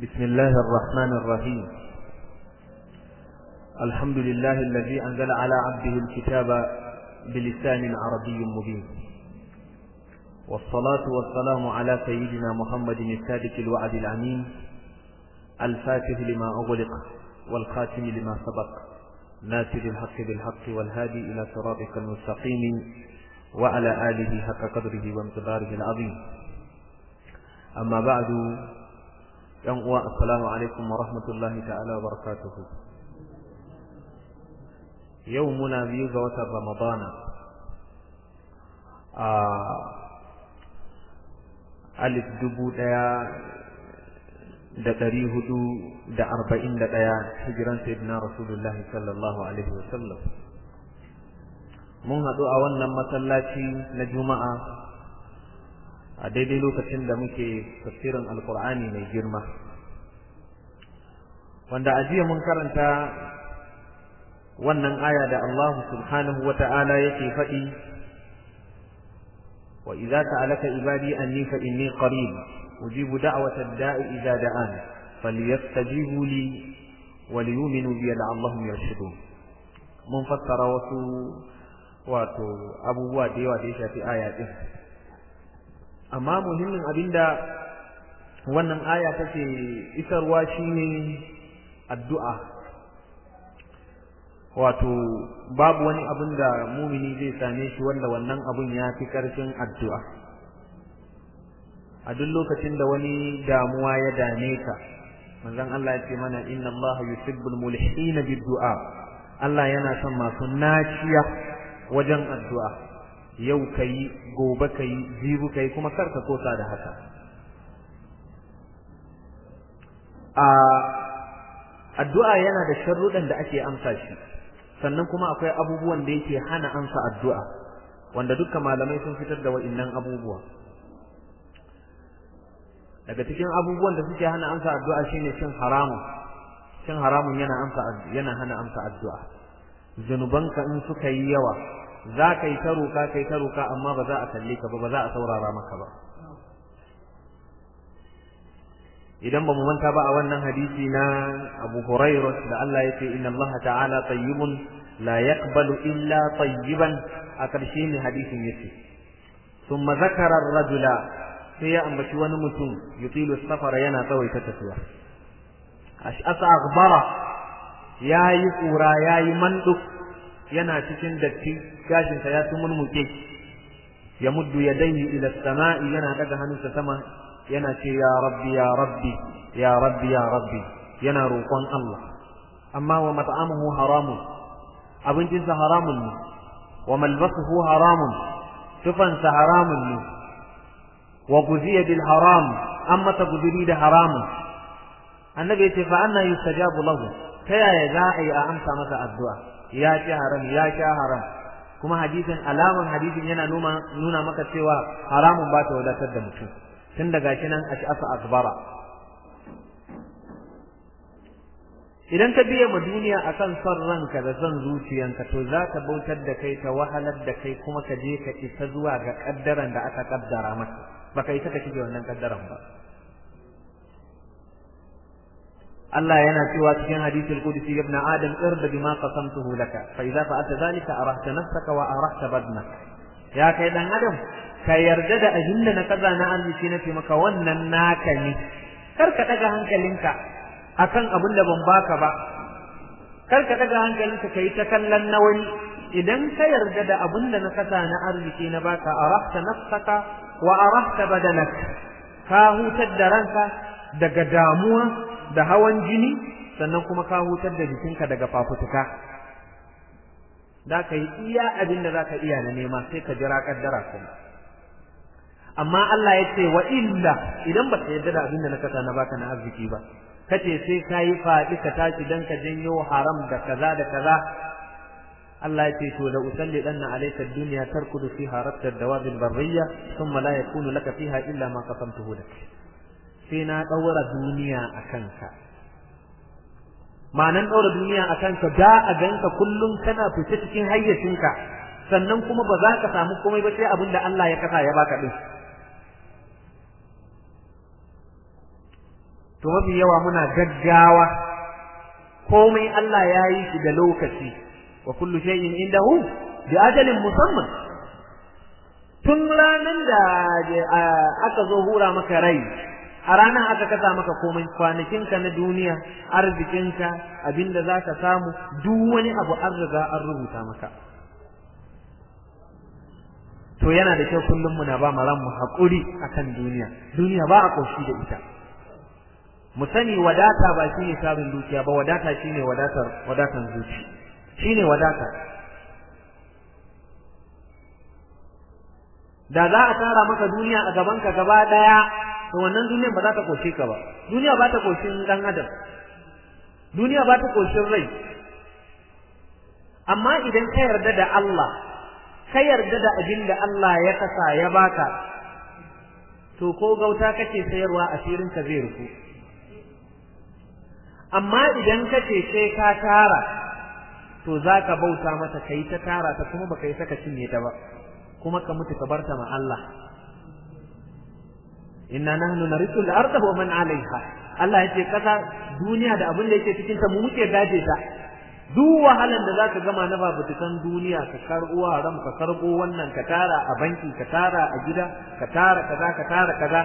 بسم الله الرحمن الرحيم الحمد لله الذي أنزل على عبده الكتاب بلسان عربي مبين والصلاة والسلام على سيدنا محمد الصادق الوعد الأمين الفاتح لما أغلق والخاتم لما سبق ناصر الحق بالحق والهادي إلى صراطك المستقيم وعلى آله حق قدره وامتداره العظيم أما بعد yan uwa assalamu alaikum wa rahmatullahi ta'ala wa barakatuhu yau muna biyu ga watan ramadana a alif dubu ɗaya da ɗari hudu da arba'in da ɗaya hijiran sayyidina rasulullahi sallallahu alaihi wasallam mun haɗu a wannan masallaci na juma'a a daidai lokacin da muke tafsirin alkur'ani mai girma wanda a jiya mun karanta wannan aya da Allah subhanahu wa ta'ala yake faɗi wa idza ta'alaka ibadi anni fa inni qarib ujibu da'wata ad-da'i idza da'an falyastajibu li wa liyu'minu bi la'allahum yarshudun mun fassara wasu wato abubuwa da yawa da ya shafi aya din amma muhimmin abinda wannan aya take isarwa shine addu'a wato babu wani abin da mumini zai same shi wanda wannan abun ya fi ƙarfin addu'a a duk lokacin da wani damuwa ya dame ka manzon Allah ya ce mana inna Allah yuhibbul mulhina bid-du'a Allah yana son masu naciya wajen addu'a yau kai gobe kai jibu kai kuma karka kosa da haka a addu'a yana da sharruɗan da ake amsa shi sannan kuma akwai abubuwan da yake hana amsa addu'a wanda dukkan malamai sun fitar da wa'innan abubuwa daga cikin abubuwan da suke hana amsa addu'a shine cin haramun cin haramun yana amsa yana hana amsa addu'a zunubanka in suka yi yawa za ka yi ta roka ka yi ta roka amma ba za a kalle ka ba ba za a saurara maka ba idan ba mu manta ba a wannan hadisi na Abu Hurairah da Allah ya ce inna Allah ta'ala tayyibun la yaqbalu illa tayyiban a ƙarshe ne hadisin yace thumma zakara ar-rajula sai ya ambaci wani mutum yutilu safara yana tsawaita tafiya ash'asa aghbara yayi kura yayi manduk yana cikin datti gashinsa ya tumurmuke ya muddu yadayhi ila samai yana daga hannunsa sama yana ce ya rabbi ya rabbi ya rabbi ya rabbi yana roƙon Allah amma wa mat'amuhu haramun abincinsa haramun ne wa malbasuhu haramun tufansa haramun ne wa guziya bil haram an masa guduri da haramun annabi yace fa anna yustajabu lahu ta yaya za a yi a amsa masa addu'a ya ci haram ya sha haram kuma hadisin alaman hadisin yana nuna maka cewa haramun ba ta wadatar da mutum tun daga shi nan a asa akbara idan ka biya ma duniya akan son ranka da son zuciyanka to za ka bautar da kai ta wahalar da kai kuma ka je ka isa zuwa ga kaddaran da aka kaddara maka baka isa ka shige wannan kaddaran ba Allah yana cewa cikin hadisul qudsi ibn adam irda bima qasamtuhu laka fa idza fa'alta dhalika arahta nafsaka wa arahta badnak ya kai dan adam ka yarda da abinda na kaza na arziki na maka wannan naka ne kar ka daga hankalinka akan abin da ban baka ba kar ka daga hankalinka kai ta kallon na wani idan ka yarda da abin da na kasa na arziki na baka arahta nafsaka wa arahta badanak ka hutar da ranka daga damuwa da hawan jini sannan kuma ka hutar da jikinka daga fafutuka da ka yi iya abin da za ka iya na nema sai ka jira kaddara kuma amma Allah ya ce wa illa idan ba ka yarda da abin da na kasa na baka na arziki ba kace sai ka yi faɗi ka tashi dan ka janyo haram da kaza da kaza Allah ya ce to la usalli danna alayka ad-dunya tarkudu fiha rabta ad-dawab al-barriyya thumma la yakunu laka fiha illa ma qasamtuhu lak sai na daura duniya akan ka ma'anan daura duniya akan ka da a ganka kullum kana fice cikin hayyacinka sannan kuma ba za ka samu komai ba sai abin da Allah ya kasa ya baka din to mafi yawa muna gaggawa komai Allah ya yi shi da lokaci wa kullu shay'in indahu bi ajalin musamman tun ranan da aka zo hura maka rai a ranar aka kasa maka komai kwanakinka na duniya arzikinka abinda za ka samu duk wani abu an riga an rubuta maka to yana da kyau kullum muna ba mu ranmu haƙuri akan duniya duniya ba a ƙoshi da ita mu sani wadata ba shine sabin dukiya ba wadata shine wadatar wadatan zuci shine wadata da za a tara maka duniya a gaban ka gaba daya to wannan duniyar ba za ta koshe ka ba duniya ba ta koshin dan adam duniya ba ta koshin rai amma idan ka yarda da Allah ka yarda da abin da Allah ya kasa ya baka to ko gauta kake sayarwa asirin ka zai rufu amma idan ka ce sai ka tara to za ka bauta mata ka yi ta tara ta kuma baka yi saka cinye ta ba kuma ka mutu ka barta ma Allah inna nahnu narithu al-ardha wa man 'alayha Allah yace kasa duniya da abin da yake cikin ta mu muke gaje ta duk wahalan da zaka gama na babutukan duniya ka karbo haram ka karbo wannan ka tara a banki ka tara a gida ka tara kaza ka tara kaza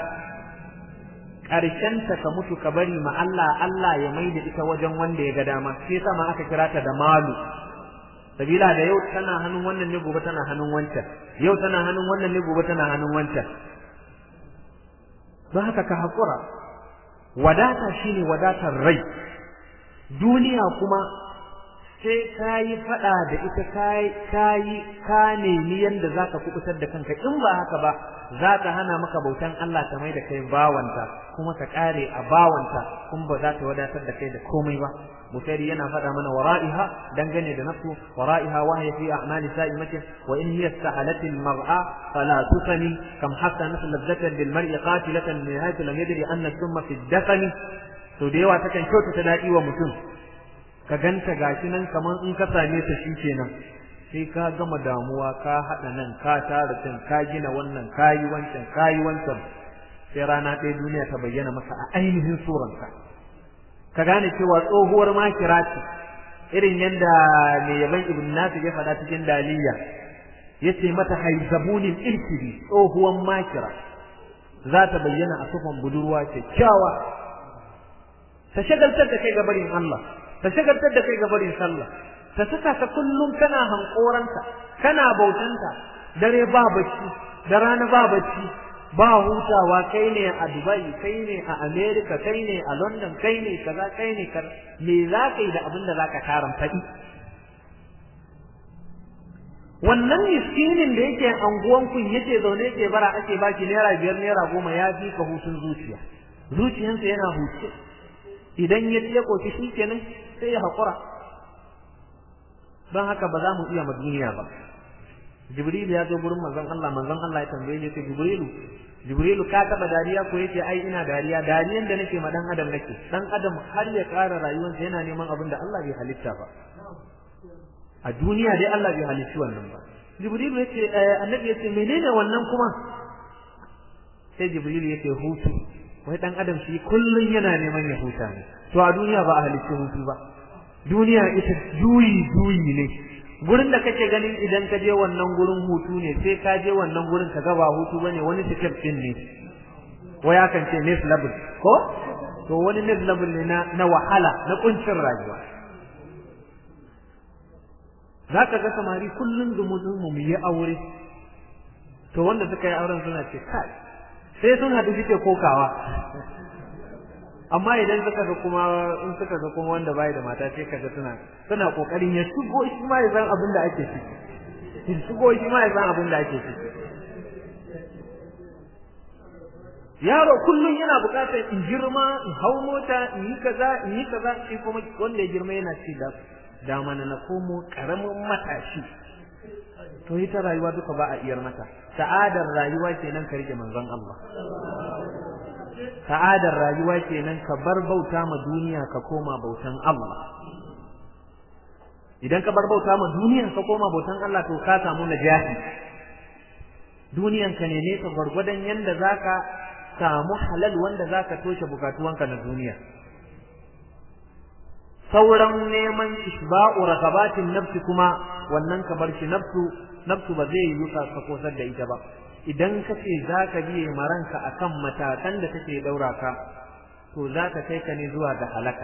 ta ka mutu ka bari ma Allah Allah ya maida ita wajen wanda ya ga dama sai yasa ma aka kira ta da malu sabila da yau tana hannun wannan ne gobe tana hannun wancan yau tana hannun wannan ne gobe tana hannun wancan don haka ka haƙura wadata shine wadatar rai duniya kuma sai ka yi faɗa da ita ka yi ka nemi yadda za ka kubutar da kanka in ba haka ba za ta hana maka bautan Allah ta mai da kai bawanta kuma ka ƙare a bawanta kuma ba za ta wadatar da kai da komai ba Bukhari yana faɗa mana wara'iha dangane da nafsu wara'iha wa hiya fi a'mali sa'imatin wa in hiya istahalat al-mar'a fala tusani kam hatta nasl ladzatan lil mar'i qatilatan min haythu lam yadri anna thumma fi ad-dafani to da yawa takan kyautata daɗi wa mutum ka ganta gashi nan kamar in ka same ta shi kenan sai ka gama damuwa ka haɗa nan ka tara can ka gina wannan ka yi wancan ka yi wancan sai rana ɗaya duniya ta bayyana maka a ainihin suranka ka gane cewa tsohuwar makira ce irin yadda mai yaban ibn nasir ya faɗa cikin daliya ya ce mata haizabunin ilkiri tsohuwar makira za ta bayyana a sufan budurwa kyakkyawa ta shagaltar da kai ga barin Allah ta shagaltar da kai ga barin sallah ta saka ka kullum kana hankoranta kana bautanta dare ba bacci da rana ba bacci ba hutawa kai ne a Dubai kai ne a America kai ne a London kai ne kaza kai ne kaza me za ka yi da abin da za ka taran faɗi wannan miskinin da yake anguwan kun yake zaune yake bara ake baki naira biyar naira goma ya fi ka hutun zuciya zuciyansa yana huce idan ya ya koki shi kenan sai ya haƙura don haka ba za mu iya ma duniya ba jibril ya zo gurin manzon Allah manzon Allah ya tambaye shi jibrilu jibrilu ka taba dariya ko yace ai ina dariya dariyan da nake ma dan adam nake dan adam har ya ƙara rayuwarsa yana neman abin da Allah bai halitta ba a duniya dai Allah bai halicci wannan ba jibrilu yace annabi yace menene wannan kuma sai jibrilu yace hutu wai dan adam shi kullun yana neman ya huta ne to a duniya ba a halicci hutu ba duniya ita juyi juyi ne gurin da kake ganin idan ka je wannan gurin hutu ne sai ka je wannan gurin ka ga ba hutu bane wani step din ne wai akan ce next level ko to wani next level ne na na wahala na kuncin rayuwa zaka ga samari kullun dumudun mu yi aure to wanda suka yi auren suna ce kai sai sun haɗu suke kokawa amma idan suka ga kuma in suka ga kuma wanda bai da mata sai kaga suna suna kokarin ya shigo shi ma ya san abin da ake ciki ya shigo shi ma ya san abin da ake ciki yaro kullum yana buƙatar in girma in hau mota in yi kaza in yi kaza shi kuma wanda ya girma yana ci da dama na komo karamin matashi to ita rayuwa duka ba a iyar mata sa'adar rayuwa kenan ka rike manzon Allah sa'adar rayuwa kenan ka bar bauta ma duniya ka koma bautan Allah idan ka bar bauta ma duniya ka koma bautan Allah to ka samu najahi duniyan ka ne ka gwargwadon yanda zaka samu halal wanda zaka toshe bukatuwanka na duniya sauran neman isba'u rakabatin nafsi kuma wannan ka bar shi nafsu nafsu ba zai yi ka kosar da ita ba idan ka ce zaka biye maranka akan matakan da take daura ka to zaka kai ka ne zuwa ga halaka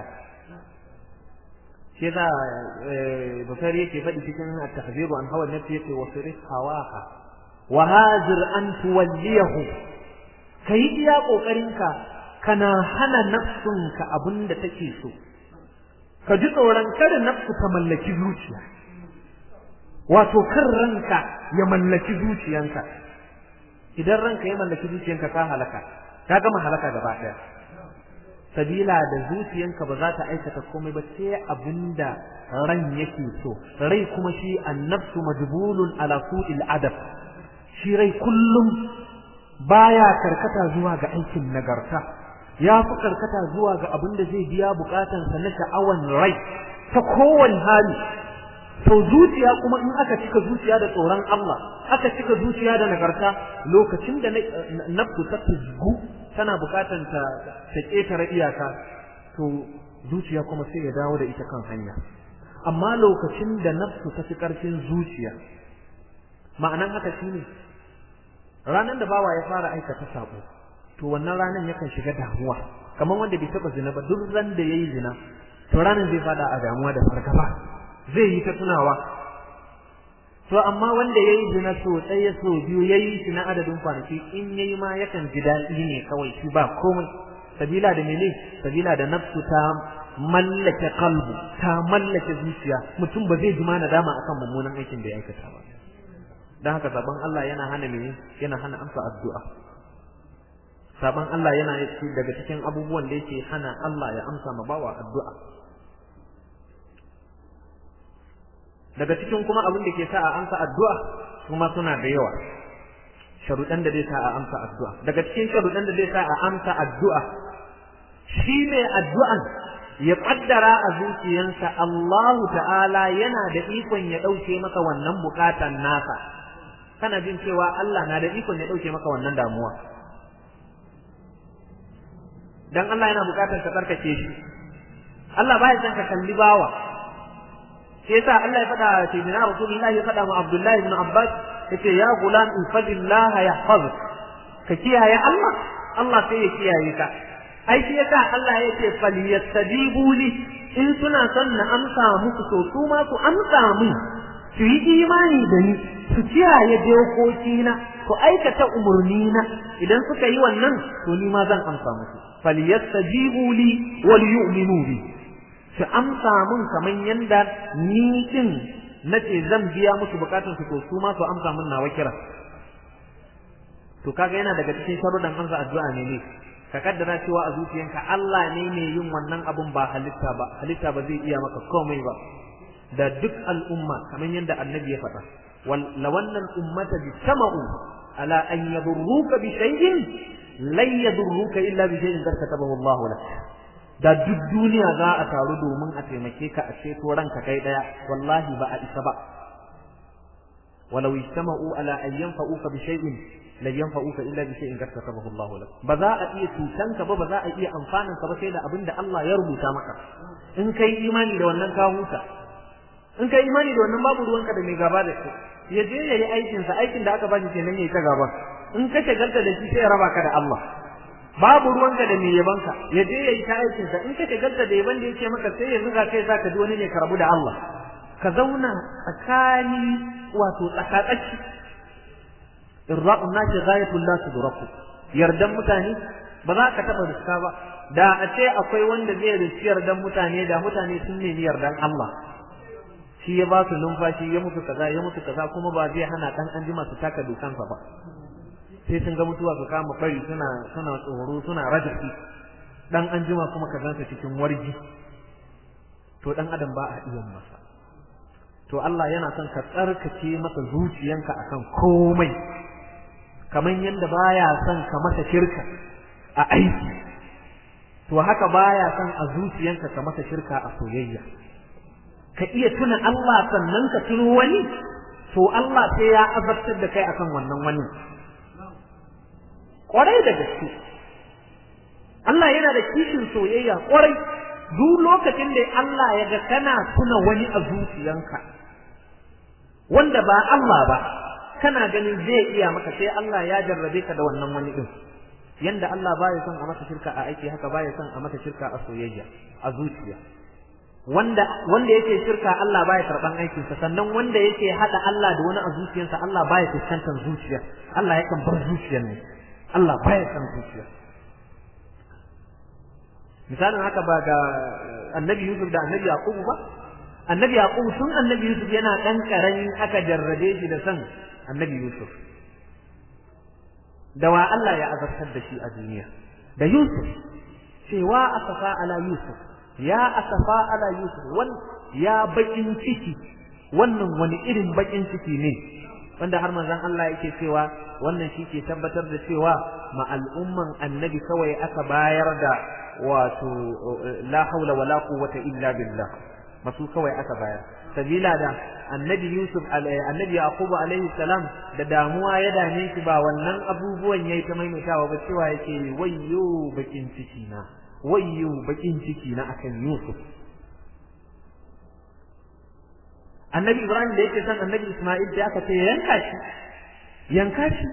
shi za bukari yake faɗi cikin at-tahziru an hawa nafsi yake wa sirif hawaka wa hajir an tuwalliyahu kai iya kokarinka kana hana nafsunka abinda take so ka ji tsoron kada nafsu ta mallaki zuciya wato kan ranka ya mallaki zuciyanka idan ranka ya mallaki zuciyanka ka halaka ka gama halaka gaba daya sabila da zuciyanka ba za ta aikata komai ba sai abinda ran yake so rai kuma shi annafsu majbulun ala su'il adab shi rai kullum baya karkata zuwa ga aikin nagarta ya fi karkata zuwa ga abin da zai biya bukatansa na sha'awan rai ta kowane hali to zuciya kuma in aka cika zuciya da tsoron Allah aka cika zuciya da nagarta lokacin da nafsu ta tuzgu tana bukatan ta ta ketare iyaka to zuciya kuma sai ya dawo da ita kan hanya amma lokacin da nafsu ta fi karfin zuciya ma'anan haka shine ranan da bawa ya fara aikata sabo to wannan ranan yakan shiga damuwa kamar wanda bai taba zina ba duk ran da yayi zina to ranan zai fada a damuwa da fargaba zai yi ta tunawa to amma wanda yayi zina so ɗaya so biyu yayi shi na adadin kwanaki in yayi ma yakan ji daɗi ne kawai shi ba komai sabila da mene sabila da nafsu ta mallake kalbu ta mallake zuciya mutum ba zai ji ma nadama akan mummunan aikin da ya aikata ba dan haka sabon Allah yana hana mene yana hana amsa addu'a saban Allah yana daga cikin abubuwan da yake hana Allah ya amsa ma bawa addu'a daga cikin kuma abin da ke sa a amsa addu'a kuma suna da yawa sharuɗan da zai sa a amsa addu'a daga cikin sharuɗan da zai sa a amsa addu'a shi ne addu'an ya kaddara a zuciyansa Allah ta'ala yana da ikon ya ɗauke maka wannan bukatan nasa kana jin cewa Allah na da ikon ya ɗauke maka wannan damuwa dan Allah yana bukatar ka tsarkake shi Allah baya son ka kalli bawa sai yasa Allah ya faɗa ce dina Rasulullahi ya faɗa ma Abdullahi ibn Abbas yace ya gulam in fadillah yahfazuk ka kiyaye Allah Allah sai ya kiyaye ka ai shi yasa Allah yake falyastajibu li in suna son na amsa muku to su ma su amsa min su yi imani da ni su kiyaye dokokina su aikata umurnina idan suka yi wannan to ni ma zan amsa musu falyastajibu li wal yu'minu bi su amsa mun kaman yanda ni din nace zan biya musu bukatun su to su ma su amsa mun nawa kira to kaga yana daga cikin sharuɗan amsa addu'a ne ne ka kaddara cewa a zuciyanka Allah ne mai yin wannan abun ba halitta ba halitta ba zai iya maka komai ba da duk al'umma kamar yadda annabi ya faɗa la wannan ummata bijtama'u ala an yadurruka bi shay'in lan yadurruka illa bi shay'in qad katabahu Allah lak da duk duniya za a taru domin a taimake ka a ceto ranka kai daya wallahi ba a isa ba walau ijtama'u ala an yanfa'uka bi shay'in lan yanfa'uka illa bi shay'in qad katabahu Allah lak ba za a iya cutanka ba ba za a iya amfanin ka ba sai da abinda Allah ya rubuta maka in kai imani da wannan ka huta in kai imani da wannan babu ruwanka da mai gaba da shi ya je ya yi aikinsa aikin da aka bashi kenan ya yi ta gaba in ka shagalta da shi sai ya raba ka da Allah babu ruwanka da mai yabanka ya je ya yi ta aikinsa in ka shagalta da yaban da yake maka sai ya zuga kai za ka ji wani ne ka rabu da Allah ka zauna tsakani wato tsakatsaki irra'un nasi ghayatul la tudraku yardan mutane ba za ka taba riska ba da a ce akwai wanda zai riski yardan mutane da mutane sun nemi yardan Allah shi ya ba su numfashi ya mutu kaza ya mutu kaza kuma ba zai hana dan anjima su taka dukansa ba sai sun ga mutuwa su kama fari suna suna tsoro suna rajafi dan anjima kuma ka zansa cikin wargi to dan adam ba a iya masa to Allah yana son ka tsarkake masa zuciyanka akan komai kaman yanda baya son ka masa shirka a aiki to haka baya son a zuciyanka ka masa shirka a soyayya ka iya tuna Allah sannan ka tuno wani to Allah sai ya azabtar da kai akan wannan wani kwarai da gaske Allah yana da kishin soyayya kwarai duk lokacin da Allah ya ga kana tuna wani a zuciyanka wanda ba Allah ba kana ganin zai iya maka sai Allah ya jarrabe ka da wannan wani din yanda Allah baya son a maka shirka a aiki haka baya son a maka shirka a soyayya a zuciya wanda wanda yake shirka Allah baya karban aikin sa sannan wanda yake hada Allah da wani a zuciyarsa Allah baya fuskantar zuciya Allah yakan bar zuciyar ne Allah baya son zuciya misalin haka ba ga annabi Yusuf da annabi Yaqub ba annabi Yaqub tun annabi Yusuf yana dan karami aka jarrabe shi da san annabi Yusuf da wa Allah ya azabtar da shi a duniya da Yusuf cewa asafa ala Yusuf ya asafa ala Yusuf wan ya bakin ciki wannan wani irin bakin ciki ne wanda har manzon Allah yake cewa wannan shi ke tabbatar da cewa ma al'umman annabi kawai aka bayar da wato la haula wala quwwata illa billah masu kawai aka bayar sabila da annabi Yusuf annabi Yaqub alaihi salam da damuwa ya dame shi ba wannan abubuwan yayi ta maimaitawa ba cewa yake wayyo bakin ciki na wayyo bakin ciki na akan Yusuf annabi Ibrahim da yake san annabi Isma'il da aka ce yanka shi yanka shi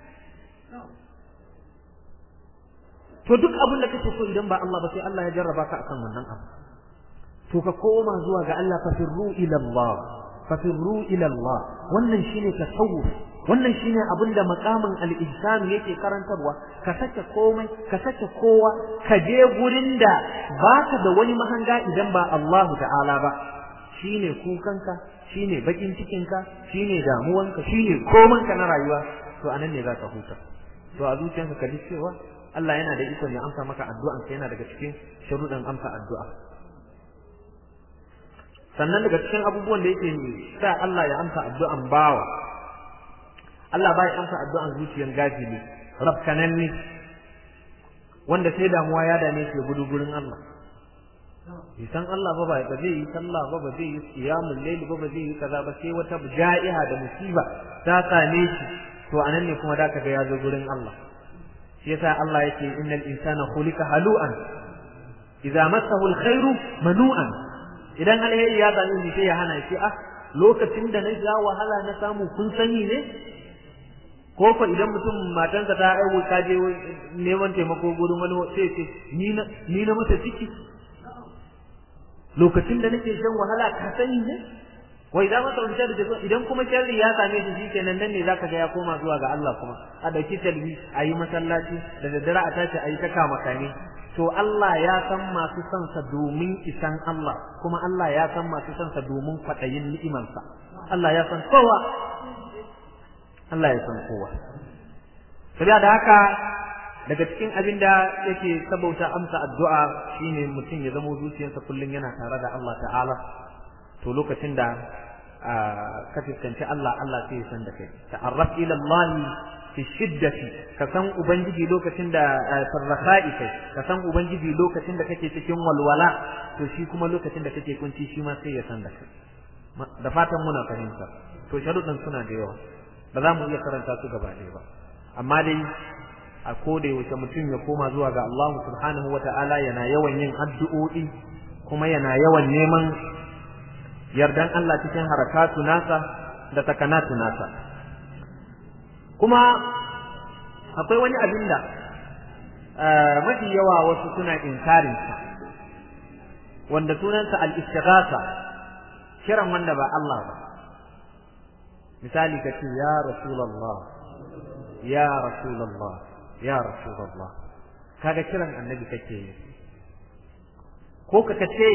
to duk abin da kake so idan ba Allah ba sai Allah ya jarraba ka akan wannan abu to ka koma zuwa ga Allah fafirru ila Allah fafirru ila Allah wannan shine tasawuf wannan shine abinda makamin al-ihsan yake karantarwa ka sake komai ka sake kowa ka je gurin da baka da wani mahanga idan ba Allah ta'ala ba shine kukanka shine bakin cikinka shine damuwanka shine komanka na rayuwa to anan ne zaka huta to a zuciyarka ka ji cewa Allah yana da iko ne amsa maka addu'an ka yana daga cikin sharuɗan amsa addu'a sannan daga cikin abubuwan da yake sa Allah ya amsa addu'an bawa Allah ba ya amsa addu'an zuciyar gafili rafkananne wanda sai damuwa ya dame shi gudu gurin Allah bai san Allah ba ba ba zai yi sallah ba ba zai yi qiyamul layl ba ba zai yi kaza ba sai wata ja'iha da musiba ta same shi to anan ne kuma da kaga ya zo gurin Allah shi yasa Allah yake innal insana khuliqa halu'an idza massahu alkhairu manu'an idan alheri ya same shi sai ya hana shi ah lokacin da na ja wahala na samu kun sani ne ko ko idan mutum matansa ta aiwo ta je neman taimako gurin wani sai ce ni na ni na mata ciki lokacin da nake shan wahala ka sani ne wai idan masa wuce da idan kuma sharri ya same shi shikenan nan ne zaka ga ya koma zuwa ga Allah kuma a dauki talbi a yi masallaci da daddare a tashi a yi ta kama kane to Allah ya san masu son sa domin isan Allah kuma Allah ya san masu son sa domin kwadayin ni'imansa Allah ya san kowa Allah ya san kowa saboda da haka daga cikin abin da yake sabauta amsa addu'a shine mutum ya zama zuciyarsa kullum yana tare da Allah ta'ala to lokacin da ka fuskanci Allah Allah sai ya san da kai ta'arraf ila Allah fi shiddati ka san ubangiji lokacin da sarrafa'i kai ka san ubangiji lokacin da kake cikin walwala to shi kuma lokacin da kake kunci shi ma sai ya san da kai da fatan muna fahimta to sharuɗan suna da yawa ba za mu iya karanta su gaba ɗaya ba amma dai a koda yaushe mutum ya koma zuwa ga Allah subhanahu wa ta'ala yana yawan yin addu'o'i kuma yana yawan neman yardan Allah cikin harakatu nasa da takanatu nasa kuma akwai wani abin da mafi yawa wasu suna inkarinsa wanda sunansa al-istighatha kiran wanda ba Allah ba misali ka ce ya rasulullah ya rasulullah ya rasulullah kaga kiran annabi kake yi ko ka ce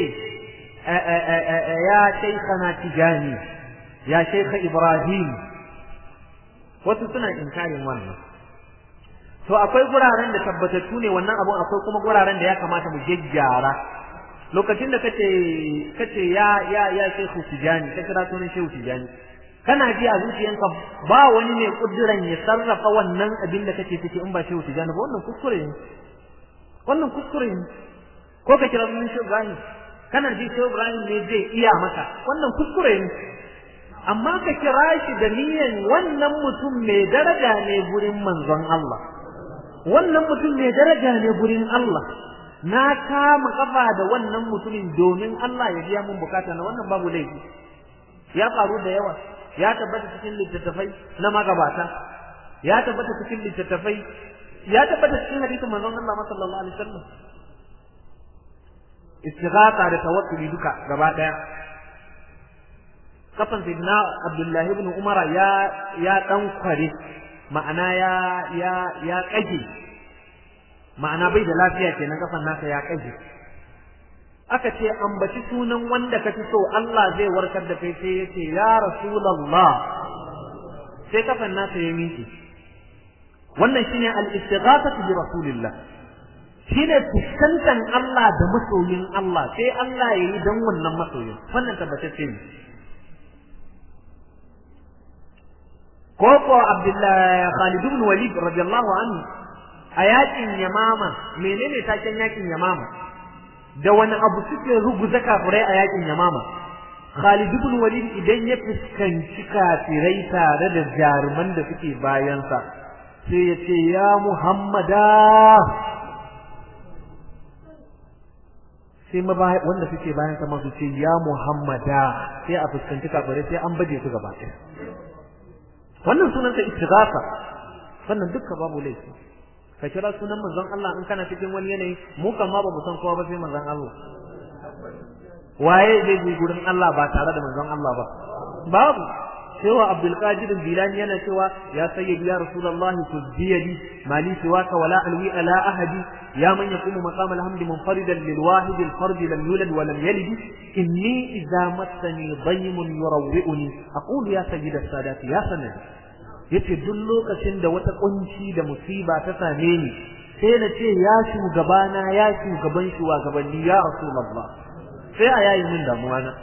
ya shaykhana tijani ya shaykha ibrahim wasu suna inkarin wannan to akwai guraren da tabbatattu ne wannan abun akwai kuma guraren da ya kamata mu jejjara lokacin da kace kace ya ya ya shaykhu tijani ka kira sunan shehu tijani kana ji a zuciyanka ba wani mai kudiran ya sarrafa wannan abin da kake ciki in ba shehu tijani ba wannan kuskure ne wannan kuskure ne ko ka kira sunan shehu ibrahim kana ji shehu ibrahim ne zai iya maka wannan kuskure ne amma ka kira shi da niyan wannan mutum mai daraja ne gurin manzon Allah wannan mutum mai daraja ne gurin Allah na kama kafa da wannan mutumin domin Allah ya biya mun bukata na wannan babu laifi ya faru da yawa ya tabbata cikin littattafai na magabata ya tabbata cikin littattafai ya tabbata cikin hadisin manzon Allah sallallahu alaihi wasallam istighatha da tawakkuli duka gaba daya kafan sayyidina Abdullah ibn Umar ya ya dan kware ma'ana ya ya ya kage ma'ana bai da lafiya kenan kafan nasa ya kage aka ce ambaci sunan wanda ka fi so Allah zai warkar da kai sai yace ya rasulullah sai kafan nasa ya miƙe wannan shine al-istighathatu bi rasulillah shine fuskantar Allah da masoyin Allah sai Allah yayi dan wannan masoyin wannan tabbatacce ne ko ko Abdullah Khalid ibn Walid radiyallahu anhu a yakin Yamama menene taken yakin Yamama da wani abu suke ruguza kafirai a yakin Yamama Khalid ibn Walid idan ya fuskanci kafirai tare da jaruman da suke bayansa sai ya ce ya Muhammada sai ma wanda suke bayan sa masu ce ya Muhammada sai a fuskanci kafirai sai an baje su gaba ɗaya wannan sunan sa istighatha wannan dukka babu laifi ka kira sunan manzon Allah in kana cikin wani yanayi mu kan ma ba mu san kowa ba sai manzon Allah waye zai je gurin Allah ba tare da manzon Allah ba babu cewa Abdul Qadir Bilani yana cewa ya sayyidi ya Rasulullah tuzbiyali mali siwaka wala alwi ala ahadi ya man yaqumu maqam alhamdi munfaridan lil wahid al fard lam yulad wa lam yalid inni idza massani daymun yurawwi'uni aqulu ya sayyid as-sadat ya sanad yace duk lokacin da wata kunci da musiba ta same ni sai na ce ya shugabana ya shugaban shugabanni ya Rasulullah sai a yayi min damuwa na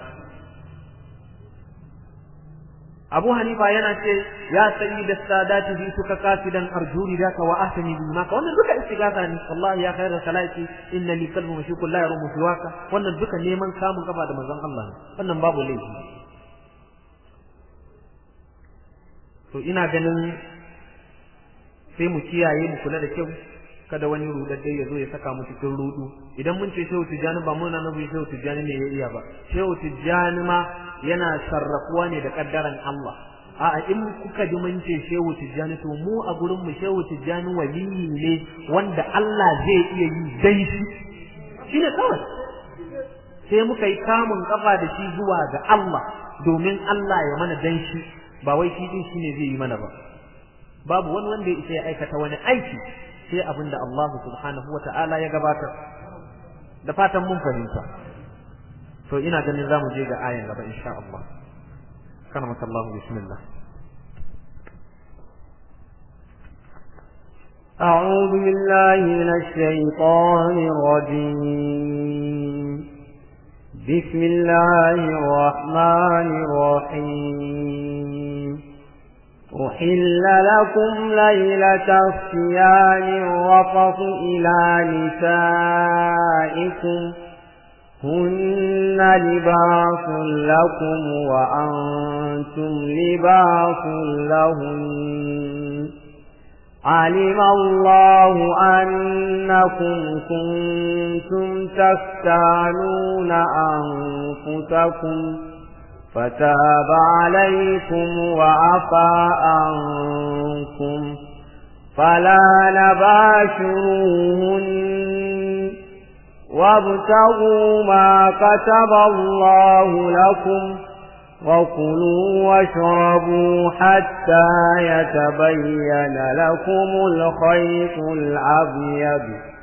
Abu Hanifa yana ce ya sayi da sadati bi suka kasidan arjuri daka wa ahsani bi maka wannan duka istighatha ne wallahi ya khairu salati inna li qalbi mashukul la yarumu siwaka wannan duka neman kamun kafa da manzon Allah ne wannan babu laifi to ina ganin sai mu kiyaye mu kula da kyau kada wani rudadde ya zo ya saka mu cikin rudu idan mun ce shehu tijjani ba muna nabi shehu tijjani ne ya iya ba shehu tijjani ma yana sarrafuwa ne da kaddaran Allah a in kuka ji mun ce shehu tijjani to mu a gurin mu shehu tijjani waliyi ne wanda Allah zai iya yi dai shi shine kawai sai muka yi kamun kafa da shi zuwa ga Allah domin Allah ya mana dan shi ba wai shi din shine zai yi mana ba babu wani wanda ya isa ya aikata wani aiki sai abin da Allah subhanahu wa ta'ala ya gabatar da fatan mun fahimta to ina ganin za mu je ga ayan gaba insha Allah kana maka Allah bismillah أعوذ بالله من الشيطان الرجيم بسم الله الرحمن الرحيم أحل لكم ليلة الصيام الرفض إلى نسائكم هن لباس لكم وأنتم لباس لهن علم الله أنكم كنتم تختانون أنفسكم فتاب عليكم وعفى عنكم فلا نباشروهن وابتغوا ما كتب الله لكم وكلوا واشربوا حتى يتبين لكم الخيط الأبيض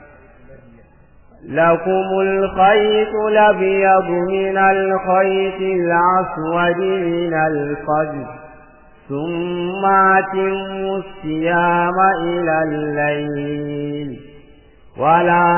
لكم الخيط الأبيض من الخيط الأسود من الفجر ثم أتموا الصيام إلى الليل ولا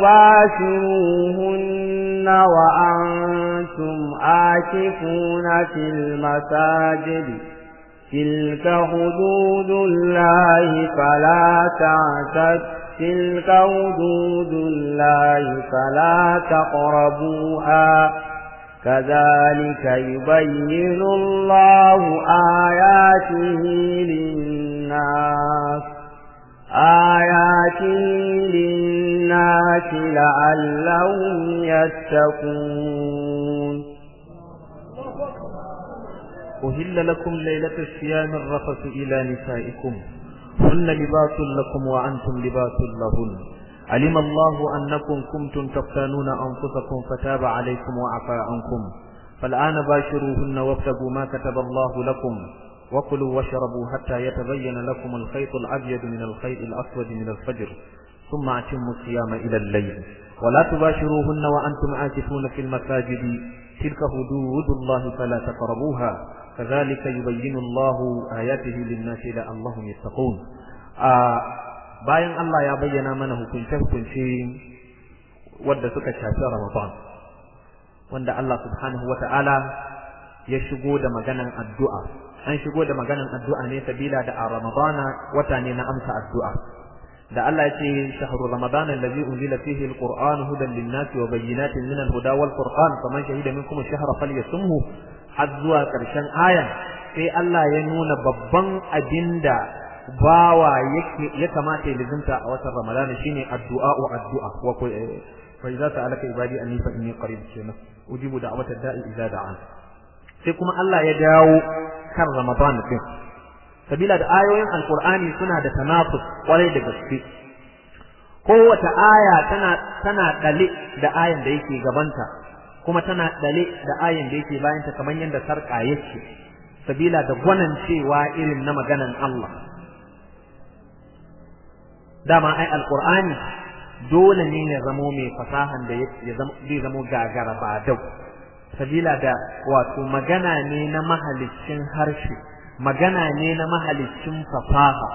تباشروهن وأنتم آكفون في المساجد تلك حدود الله فلا تعتدوا تلك حدود الله فلا تقربوها كذلك يبين الله آياته للناس آيات للناس لعلهم يتقون أهل لكم ليلة الصيام الرفث إلى نسائكم هن لباس لكم وأنتم لباس لهن علم الله أنكم كنتم تختانون أنفسكم فتاب عليكم وعفى عنكم فالآن باشروهن وابتغوا ما كتب الله لكم وكلوا واشربوا حتى يتبين لكم الخيط الأبيض من الخيط الأسود من الفجر ثم أتموا الصيام إلى الليل ولا تباشروهن وأنتم عاكفون في المساجد تلك حدود الله فلا تقربوها كذلك يبين الله آياته للناس لعلهم يتقون آه bayan Allah ya bayyana mana hukunce-hukunce wadda suka shafi Ramadan wanda Allah subhanahu wata'ala ya shigo da maganan addu'a an shigo da maganan addu'a ne sabila da a Ramadana wata ne na amsa addu'a da Allah ya ce shahru ramadan allazi unzila fihi alquran hudan lin-nasi wa bayyinatin min al-huda wal furqan faman shahida minkum ash-shahra falyasumhu har zuwa karshen ayan sai Allah ya nuna babban abinda bawa yake ya kamata ya lizinta a watan ramadan shine addu'a wa addu'a wa fa idza sa'alaka ibadi anni fa inni qarib kenan ujibu da'watad da'i idza da'an sai kuma Allah ya dawo kan ramadan din sabila da ayoyin alkur'ani suna da tanafus kwarai da gaske kowace aya tana tana dale da ayan da yake gabanta kuma tana dale da ayan da yake bayanta kamar yadda sarka yake sabila da gwanan cewa irin na maganan Allah dama ai alkur'ani dole ne ya zamo mai fasahan da zai zamo gagara ba dau sabila da wato magana ne na mahaliccin harshe magana ne na mahalicin fasaha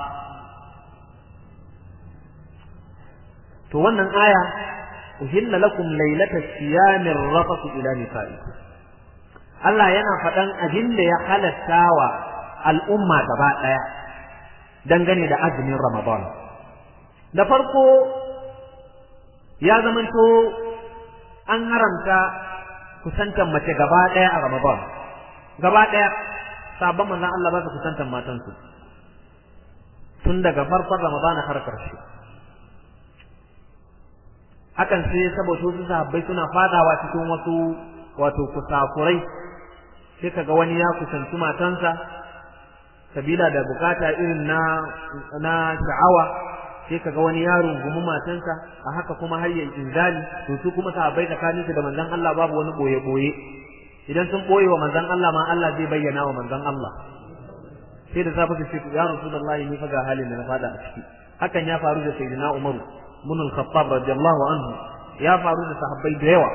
to wannan aya uhilla lakum laylata siyamir rafatu ila nisaikum Allah yana faɗan abin da ya halatta wa al'umma gaba ɗaya dangane da azumin Ramadan da farko ya zamanto an haramta kusantan mace gaba ɗaya a Ramadan gaba ɗaya sabon manzon Allah ba su kusantar matansu tun daga farkon Ramadana har karshe hakan sai saboda wasu sahabbai suna fadawa cikin wasu wato kusakurai sai kaga wani ya kusanci matansa sabila da bukata irin na na sha'awa sai kaga wani ya rungumi matansa a haka kuma har ya inzali to su kuma sahabbai tsakaninsu da manzon Allah babu wani boye boye idan sun boye wa manzon Allah ma Allah zai bayyana wa manzon Allah sai da safa su ce ya rasulullahi ni fa ga halin da na fada a ciki hakan ya faru da sayyidina Umar ibn al-Khattab radiyallahu anhu ya faru da sahabbai da yawa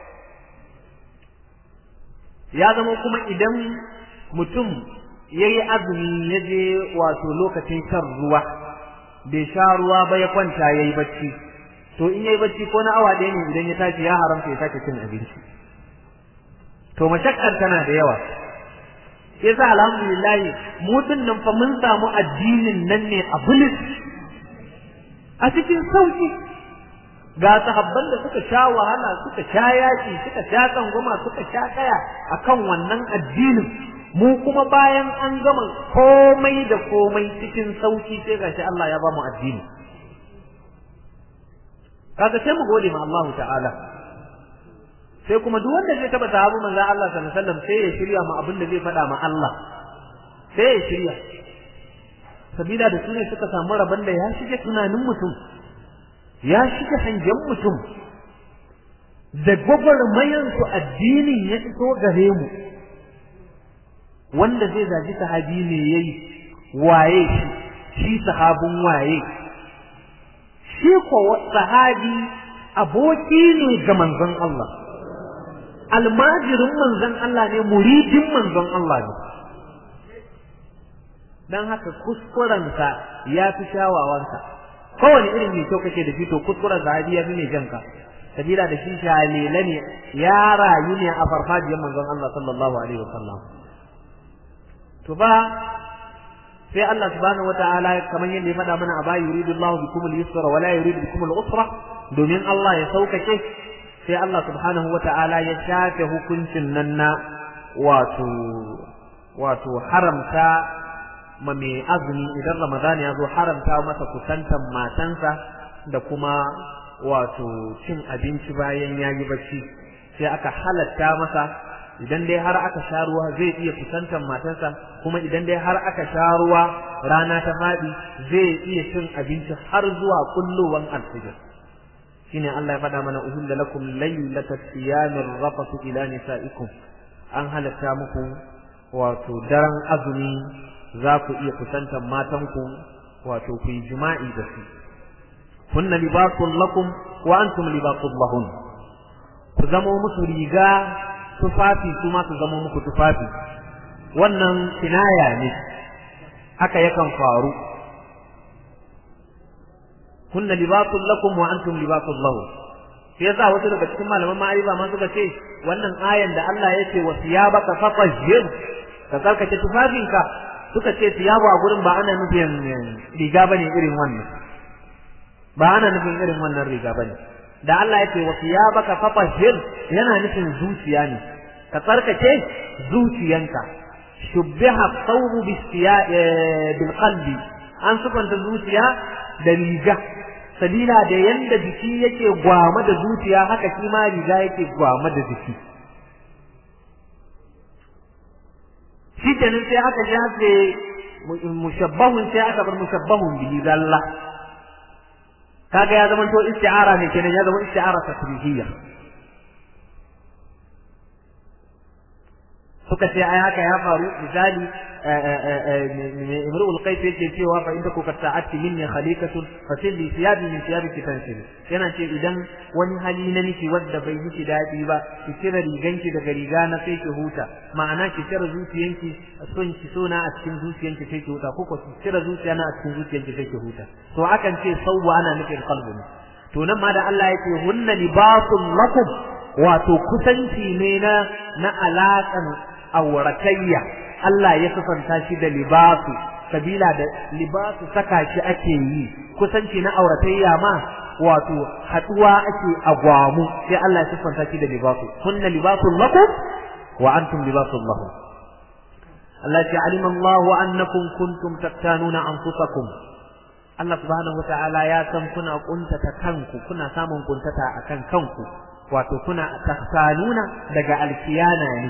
ya zama kuma idan mutum yayi azumi ya je wato lokacin shan ruwa bai sha ruwa ba ya kwanta yayi bacci to in yayi bacci ko na awa ɗaya ne idan ya tashi ya haramta ya sake cin abinci to mashakkar tana da yawa yasa alhamdulillah mu nan fa mun samu addinin nan ne a bulis a cikin sauki ga sahabban da suka sha wahala suka sha yaki suka sha tsangwama suka sha kaya akan wannan addinin mu kuma bayan an gama komai da komai cikin sauki sai gashi Allah ya ba mu addini kaga sai mu gode ma Allah ta'ala sai kuma duk wanda zai taba sahabu manzon Allah sallallahu alaihi wasallam sai ya shirya ma abin da zai faɗa ma Allah sai ya shirya sabila da sune suka samu rabon da ya shige tunanin mutum ya shige hangen mutum da gwagwarmayan su addinin ya iso gare mu wanda zai zaji sahabi ne yayi waye shi shi sahabin waye shi ko sahabi aboki ne ga manzon Allah almajirin manzon Allah ne muridin manzon Allah ne dan haka kuskurensa ya fi shawawansa kowane irin mai kyau kake da shi to kuskuren sahabi ya fi mai janka sabila da shi shalele ne ya rayu ne a farfajiyar manzon Allah sallallahu alaihi wasallam to ba sai Allah subhanahu wataala kamar yadda ya faɗa mana a baya yuridu Allahu bikum al-yusra wa la yuridu bikum al-usra domin Allah ya saukake sai Allah subhanahu wataala ya shafe hukuncin nan na wato wato haramta ma mai azumi idan Ramadan ya zo haramta masa kusantan matansa da kuma wato cin abinci bayan ya yi bacci sai aka halatta masa idan dai har aka sha ruwa zai iya kusantan matarsa kuma idan dai har aka sha ruwa rana ta faɗi zai iya cin abinci har zuwa kullowan alfijir shine Allah ya faɗa mana uhilla lakum laylata siyamir rafatu ila nisaikum an halatta muku wato daren azumi za ku iya kusantan matanku wato ku yi jima'i da su kunna libasun lakum wa antum libasun lahun ku zamo musu riga tufafi su ma su zamo muku tufafi wannan kinaya ne haka yakan faru kunna libasun lakum wa antum libasun lahun sai yasa wasu daga cikin malaman ma'arifa ma suka ce wannan ayan da Allah ya ce wa siyabaka fatahhir ka tsarkake tufafinka suka ce siyabu a gurin ba ana nufin riga bane irin wannan ba ana nufin irin wannan riga bane da Allah ya ce wa siyabaka fatahhir yana nufin zuciya ne ka tsarkake zuciyanka shubbiha thawbu bil qalbi an sufanta zuciya da riga sabila da yanda jiki yake gwama da zuciya haka shi ma riga yake gwama da jiki shi kenan sai aka shafe mushabbahun sai aka bar mushabbahun bihi zalla kaga ya zama to isti'ara ne kenan ya zama isti'ara tasrihiyya suka ce ai haka ya faru misali imru'ul qais yake cewa fa inda kuka ta'atti minni khaliqatun fa silli thiyabi min thiyabiki tansil yana ce idan wani hali na miki wanda bai miki dadi ba ki cire riganki daga riga na sai ki huta ma'ana ki cire zuciyanki son ki sona a cikin zuciyanki sai ki huta ko ko ki cire zuciya na a cikin zuciyanki sai ki huta to akan ce sawwa ana nufin qalbun to nan ma da Allah yake hunna libasul lakum wato kusanci ne na na alaƙan auratayya Allah ya sufanta shi da libasu sabila da libasu saka shi ake yi kusanci na auratayya ma wato haduwa ake agwamu sai Allah ya sufanta shi da libasu kunna libasul lakum wa antum libasul lahum Allah ya alima Allah annakum kuntum tattanuna anfusakum Allah subhanahu wata'ala ya san kuna kuntata kanku kuna samun kuntata akan kanku wato kuna tahsanuna daga alkiyana ne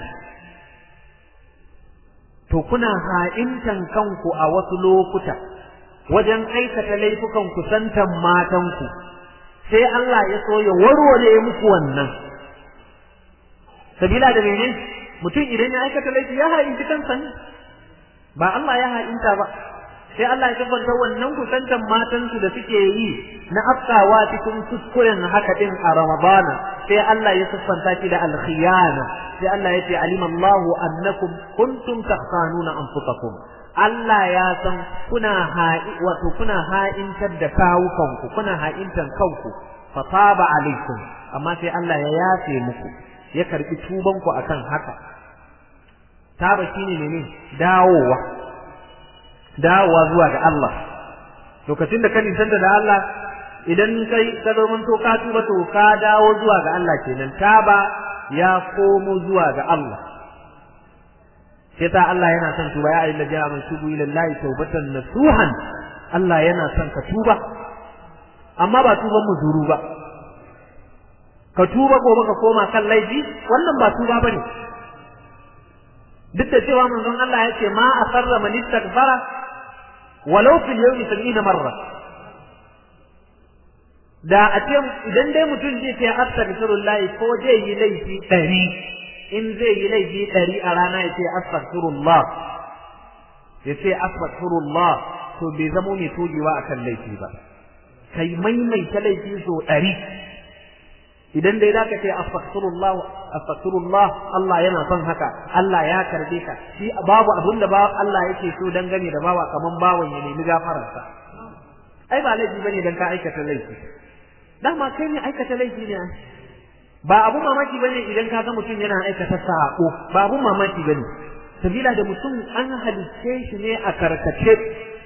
to kuna ha'intan kanku a wasu lokuta wajen aikata laifukan kusantan matanku sai Allah ya so ya warware muku wannan sabila da mene mutum idan ya aikata laifi ya ha'inci kansa ne ba Allah ya ha'inta ba sai Allah ya tabbata wannan kusantan matansu da suke yi na afkawa cikin kuskuren haka din a Ramadana sai Allah ya siffanta shi da alkhiyana sai Allah ya ce alima Allahu annakum kuntum takhsanuna anfusakum Allah ya san kuna ha'i wato kuna ha'intar da kawukanku kuna ha'intan kanku fa taba alaikum amma sai Allah ya yafe muku ya karbi tubanku akan haka taba shine ne dawowa dawowa zuwa ga Allah lokacin da ka nisanta da Allah idan kai ka zo mun to ka tuba to ka dawo zuwa ga Allah kenan taba ya komo zuwa ga Allah sai ta Allah yana son tuba ya ayyuhal ladina amanu tubu ila Allah tawbatan nasuhan Allah yana son ka tuba amma ba tuban muzuru ba ka tuba gobe ka koma kan laifi wannan ba tuba bane duk da cewa manzon Allah ya ce ma asarra man istaghfara walau fil yawmi 70 marra da a ce idan dai mutum zai ce astaghfirullah ko zai yi laifi ɗari in zai yi laifi ɗari a rana ya ce astaghfirullah ya ce astaghfirullah to bai zamo mai togewa akan laifi ba kai maimaita laifi so ɗari idan dai zaka ce astaghfirullah astaghfirullah Allah yana son haka Allah ya karbe ka shi babu abin da ba Allah yake so dangane da bawa kaman bawan ya nemi gafararsa ai ba laifi bane dan ka aikata laifi dama kai ne aikata laifi ne ba abu mamaki bane idan ka ga mutum yana aikata sako ba abu mamaki bane sabila da mutum an halicce shi ne a karkace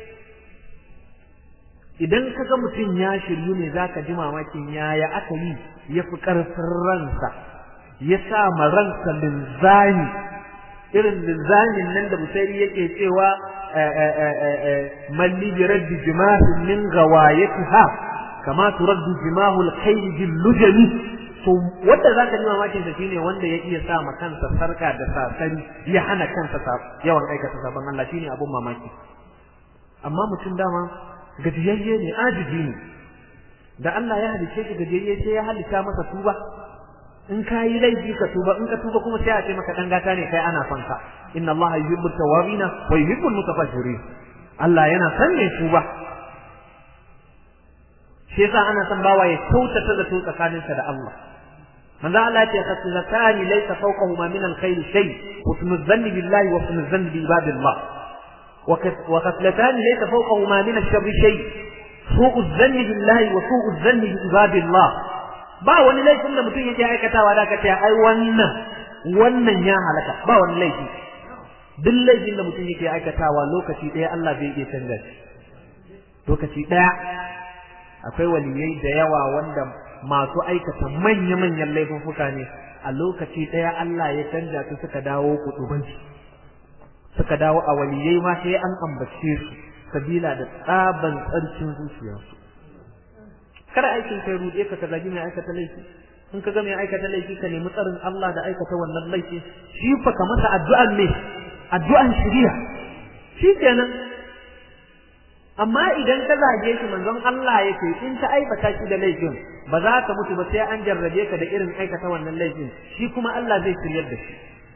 idan ka ga mutum ya shiryu ne zaka ji mamakin yaya aka yi ya fi ƙarfin ransa ya sa ma ransa linzami irin linzamin nan da busairi yake cewa man li bi raddi jimahin min gawayatiha kama turaddu jimahu al-khayl bil lujami to wanda zaka ji mamakin sa shine wanda ya iya sa ma kansa sarka da sasari ya hana kansa yawan aikata sabon Allah shine abun mamaki amma mutum dama gajiyayye ne ajiji ne da Allah ya halice shi gajiyayye sai ya halitta masa tuba in ka yi laifi ka tuba in ka tuba kuma sai a ce maka dan gata ne kai ana son ka inna Allah yuhibbut tawabina wa yuhibbul mutatahhirin Allah yana son ne tuba shi yasa ana son bawa ya kyautata da to tsakaninsa da Allah manzo Allah ya ce khaslatani laysa fawqahuma min al-khayr shay husnul dhanni billahi wa husnul dhanni bi ibadillah wa khaslatani laysa fawqahuma min ash-sharri shay su'u dhanni billahi wa su'u dhanni bi ibadillah ba wani laifin da mutum yake aikatawa da ka ce ai wannan wannan ya halaka ba wani laifi duk laifin da mutum yake aikatawa lokaci ɗaya Allah bai iya canza shi lokaci ɗaya akwai waliyai da yawa wanda masu aikata manya-manyan laifuffuka ne a lokaci ɗaya Allah ya canja su suka dawo kudubanci suka dawo a waliyai ma sai an ambace su sabila da tsaban tsarkin zuciyarsu kada aikin kai rude ka ka zagi mai aikata laifi in ka ga mai aikata laifi ka nemi tsarin Allah da aikata wannan laifi shi fa ka masa addu'an ne addu'an shiriya shi kenan amma idan ka zage shi manzon Allah yake in ta aibata shi da laifin ba za ka mutu ba sai an jarrabe ka da irin aikata wannan laifin shi kuma Allah zai shiryar da shi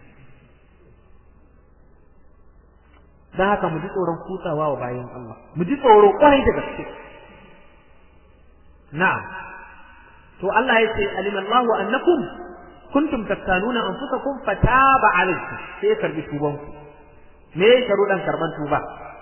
dan haka mu ji tsoron kutsawa wa bayan Allah mu ji tsoro kwarai da gaske na'am to Allah ya ce alimallahu annakum kuntum tattanuna anfusakum fataba alaykum sai karbi tuban ku me ya sharuɗan karban tuba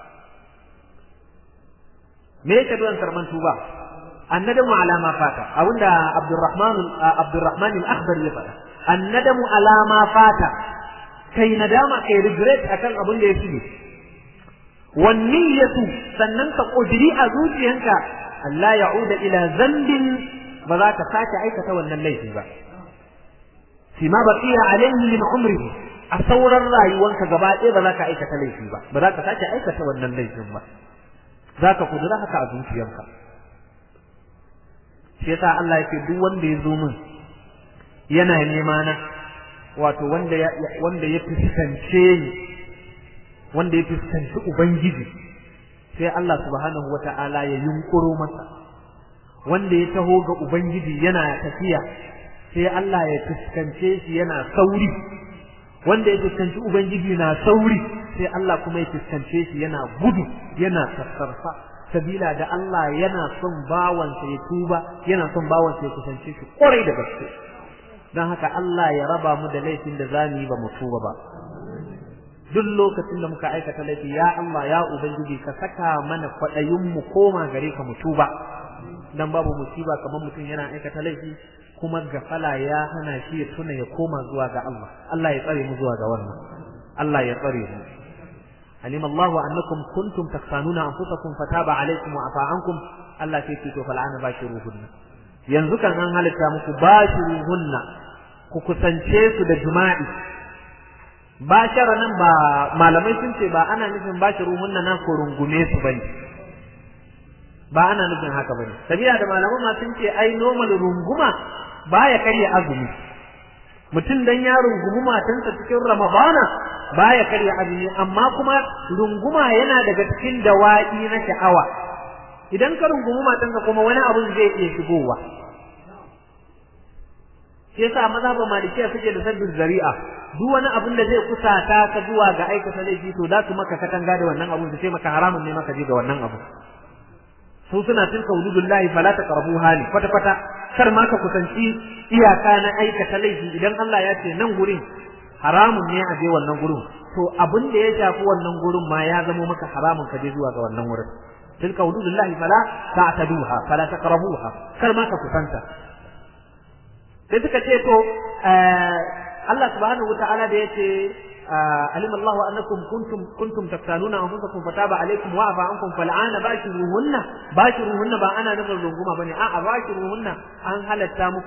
me ya sharuɗan karban tuba annadamu ala ma fata abinda Abdurrahman Abdurrahman al-Akhbar ya faɗa annadamu ala ma fata kai nadama kai regret akan abin da ya shige wan niyyatu sannan ka kudiri a zuciyanka Allah ya'uda ila zambin ba za ka sake aikata wannan laifi ba fi ma baqiya alayhi min umrihi a sauran rayuwanka gaba ɗaya ba za ka aikata laifi ba ba za ka sake aikata wannan laifin ba za ka kudura haka a zuciyarka shi yasa Allah yake duk wanda ya zo min yana nema na wato wanda ya wanda ya fuskance ni wanda ya fuskanci ubangiji sai Allah subhanahu wata'ala ya yunkuro masa wanda ya taho ga ubangiji yana tafiya sai Allah ya fuskance shi yana sauri wanda ya fuskanci ubangiji na sauri sai Allah kuma ya fuskance shi yana gudu yana sassarfa sabila da Allah yana son bawansa ya tuba yana son bawansa ya kusance shi kwarai da gaske don haka Allah ya raba mu da laifin da za mu yi ba mu tuba ba duk lokacin da muka aikata laifi ya Allah ya ubangiji ka saka mana kwaɗayin mu koma gare ka mu tuba dan babu musiba kamar mutum yana aikata laifi kuma gafala ya hana shi ya tuna ya koma zuwa ga Allah Allah ya tsare mu zuwa ga wannan Allah ya tsare mu علم الله أنكم كنتم تختانون أنفسكم فتاب عليكم وعفى عنكم الله في تو فالآن باشروهن yanzu kan an halitta muku bashiruhunna ku kusance su da jima'i bashara nan ba malamai sun ce ba ana nufin bashiruhunna nan ko rungume su bane ba ana nufin haka bane sabila da malaman ma sun ce ai normal runguma baya karya azumi mutum dan ya rungumi matansa cikin ramadana baya karya azumi amma kuma runguma yana daga cikin dawa'i na sha'awa idan ka rungumi matanka kuma wani abun zai iya shigowa shi yasa maza ba malikiya suke da sabbin zari'a duk wani abun da zai kusata ka zuwa ga aikata laifi to za su maka katanga da wannan abun su ce maka haramun ne maka je ga wannan abu su suna tilka wujudullahi fala taqrabuha li kwata kwata kar ma ka kusanci iyaka na aikata laifi idan Allah ya ce nan gurin haramun ne a je wannan gurin to abin da ya shafi wannan gurin ma ya zama maka haramun ka je zuwa ga wannan wurin tilka wujudullahi fala ta'taduha fala taqrabuha kar ma ka kusanta sai suka ce to Allah subhanahu wataala da yace علم الله أنكم كنتم كنتم تختانون أنفسكم فتاب عليكم وعفى عنكم فالآن باشروهن باشروهن با أنا نفر رنغما بني آه باشروهن أن هل التامك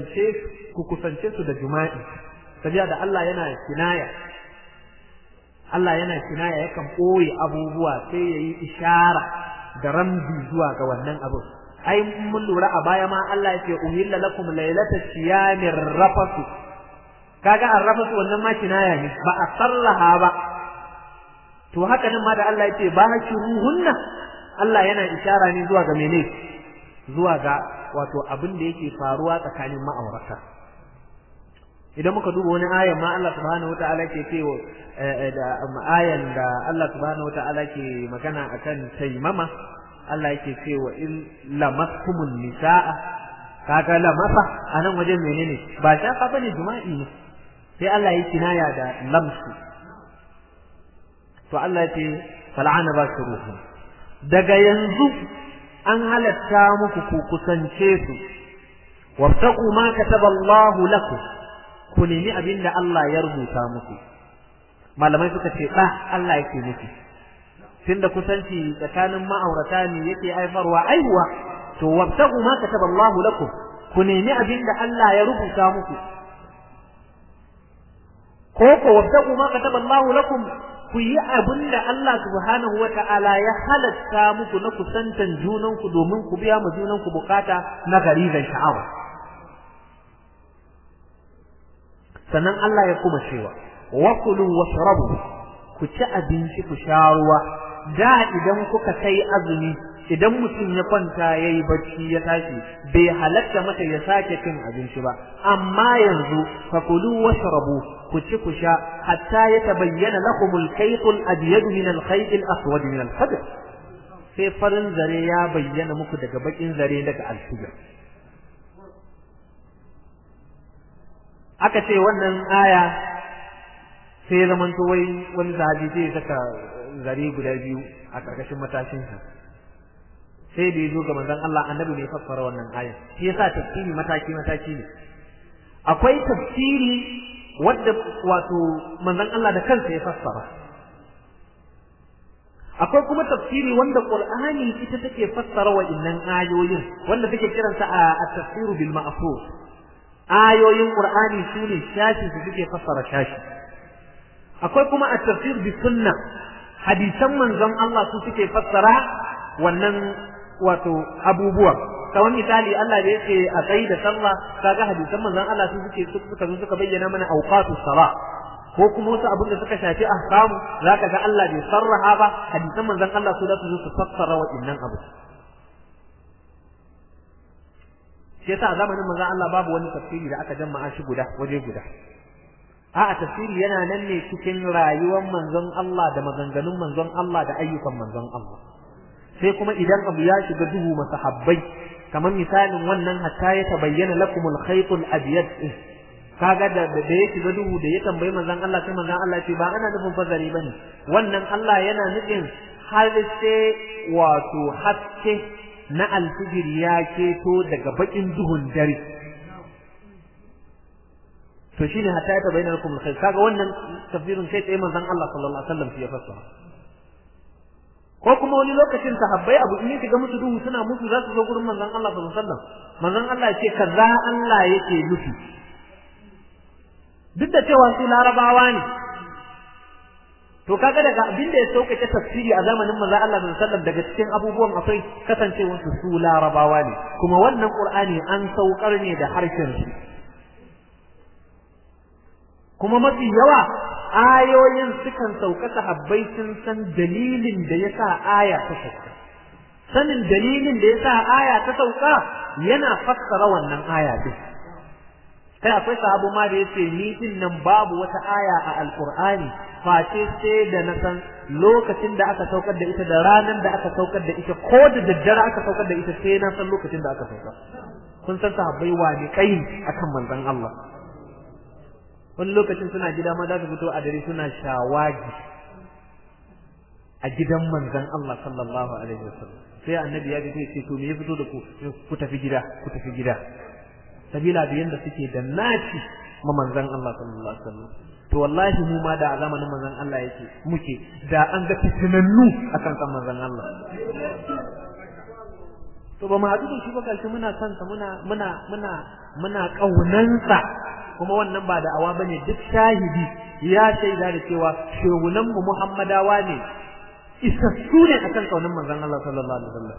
كوكسنشيس كوكسنشيس دا جمائي سبيا دا الله ينا كناية Allah yana kinaya yakan ɓoye abubuwa sai ya yi ishara da ramzi zuwa ga wannan abu ai mun lura a baya ma Allah yake uhilla lakum laylata siyamir rafasu kaga arrafasu wannan ma kinaya ne ba a sarraha ba to haka nan ma da Allah yake ba ruhunna Allah yana ishara ne zuwa ga mene zuwa ga wato abin da yake faruwa tsakanin ma'aurata idan muka duba wani ayan ma Allah subhanahu wataala ke cewa da ayan da Allah subhanahu wataala ke magana akan taimama Allah yake cewa in lamaskumun nisaa kaga lamasa anan wajen menene ba shafa bane jima'i ne sai Allah yake kinaya da lamsu to Allah yake fal'ana bashuruhum daga yanzu an halatta muku ku kusance su wabtaqu ma kataba Allah lakum ku nemi abinda Allah ya rubuta muku malamai suka ce da Allah yake nufi tunda kusanci tsakanin ma'aurata ne yake aifarwa aihuwa to wabtaqu ma kataba Allah lakum ku nemi abinda Allah ya rubuta muku ko ko wabtaqu ma kataba Allah lakum ku yi abin da Allah subhanahu wa ta'ala ya halatta muku na kusantan junanku domin ku biya ma junanku bukata na garizan sha'awa. Sannan Allah ya kuma cewa, wa kulu wa sharabu ku ci abinci ku sha ruwa, da idan kuka kai azumi idan mutum ya kwanta ya yi bacci ya tashi bai halatta masa ya sake cin abinci ba, amma yanzu fa kulu wa sharabu ku ci ku sha hatta ya tabayyana lakum al-khayt al-abyad min al-khayt al-aswad min al-fajr sai farin zare ya bayyana muku daga bakin zare daga al-fajr aka ce wannan aya sai zamanto wai wani sahabi sai saka zare guda biyu a karkashin matashin sa sai da yazo ga manzon Allah annabi ne fassara wannan aya shi yasa tafsiri mataki mataki ne akwai tafsiri wadda wato manzon Allah da kansa ya fassara akwai kuma tafsiri wanda Qur'ani ita take fassara wa'innan ayoyin wanda take kiransa a at-tafsiru bil ma'thur ayoyin Qur'ani sune shashi su suke fassara shashi akwai kuma at-tafsir bi sunna hadisan manzon Allah su suke fassara wannan wato abubuwa kamar misali Allah da yake a tsayi da sallah kaga hadisan manzon Allah su suke suka zo suka bayyana mana awqatus salah ko kuma wasu abin da suka shafi ahkamu zaka ga Allah bai sarraha ba hadisan manzon Allah su da su zo su fassara waɗannan abu shi yasa a zamanin manzon Allah babu wani tafsiri da aka jama'a shi guda waje guda a'a tafsiri yana nan ne cikin rayuwar manzon Allah da maganganun manzon Allah da ayyukan manzon Allah sai kuma idan abu ya shiga duhu masahabbai kamar misalin wannan hatta ya tabayyana lakumul khaytul abyad kaga da da ya shiga duhu da ya tambayi manzon Allah sai manzon Allah ce ba ana nufin fazari bane wannan Allah yana nufin har sai wato haske na alfijir ya keto daga bakin duhun dare to shine hatta ya tabayyana lakumul khayt kaga wannan tafsirin sai tsaye manzon Allah sallallahu alaihi wasallam ya fassara ko kuma wani lokacin sahabbai abu in shiga musu duhu suna musu za su zo gurin manzon Allah sallallahu alaihi wasallam manzon Allah ya ce kaza Allah yake nufi duk da cewa su larabawa ne to kaga daga abin da ya sauƙaƙe tafsiri a zamanin manzon Allah sallallahu alaihi wasallam daga cikin abubuwan akwai kasancewar su su larabawa ne kuma wannan qur'ani an saukar ne da harshen su kuma mafi yawa ayoyin sukan sauka sahabbai sun san dalilin da ya sa aya ta sauka sanin dalilin da ya sa aya ta sauka yana fassara wannan aya din kai akwai sahabu ma da yace ni din nan babu wata aya a alqur'ani face sai da na san lokacin da aka saukar da ita da ranar da aka saukar da ita ko da daddare aka saukar da ita sai na san lokacin da aka saukar kun san sahabbai wani kai akan manzon Allah wani lokacin suna gida ma za su fito a dare suna shawagi a gidan manzon Allah sallallahu alaihi wasallam sai annabi ya fito ce to me ya fito da ku ku tafi gida ku tafi gida sabila da yanda suke da naci ma manzon Allah sallallahu alaihi wasallam to wallahi mu ma da a zamanin manzon Allah yake muke da an ga fitinannu akan kan manzon Allah to ba mu haɗu da shi ba gashi muna son sa muna muna muna muna kaunansa kuma wannan ba da'awa bane duk shahidi ya shaida da cewa shehunan mu Muhammadawa ne isassu ne akan kaunin manzon Allah sallallahu alaihi wasallam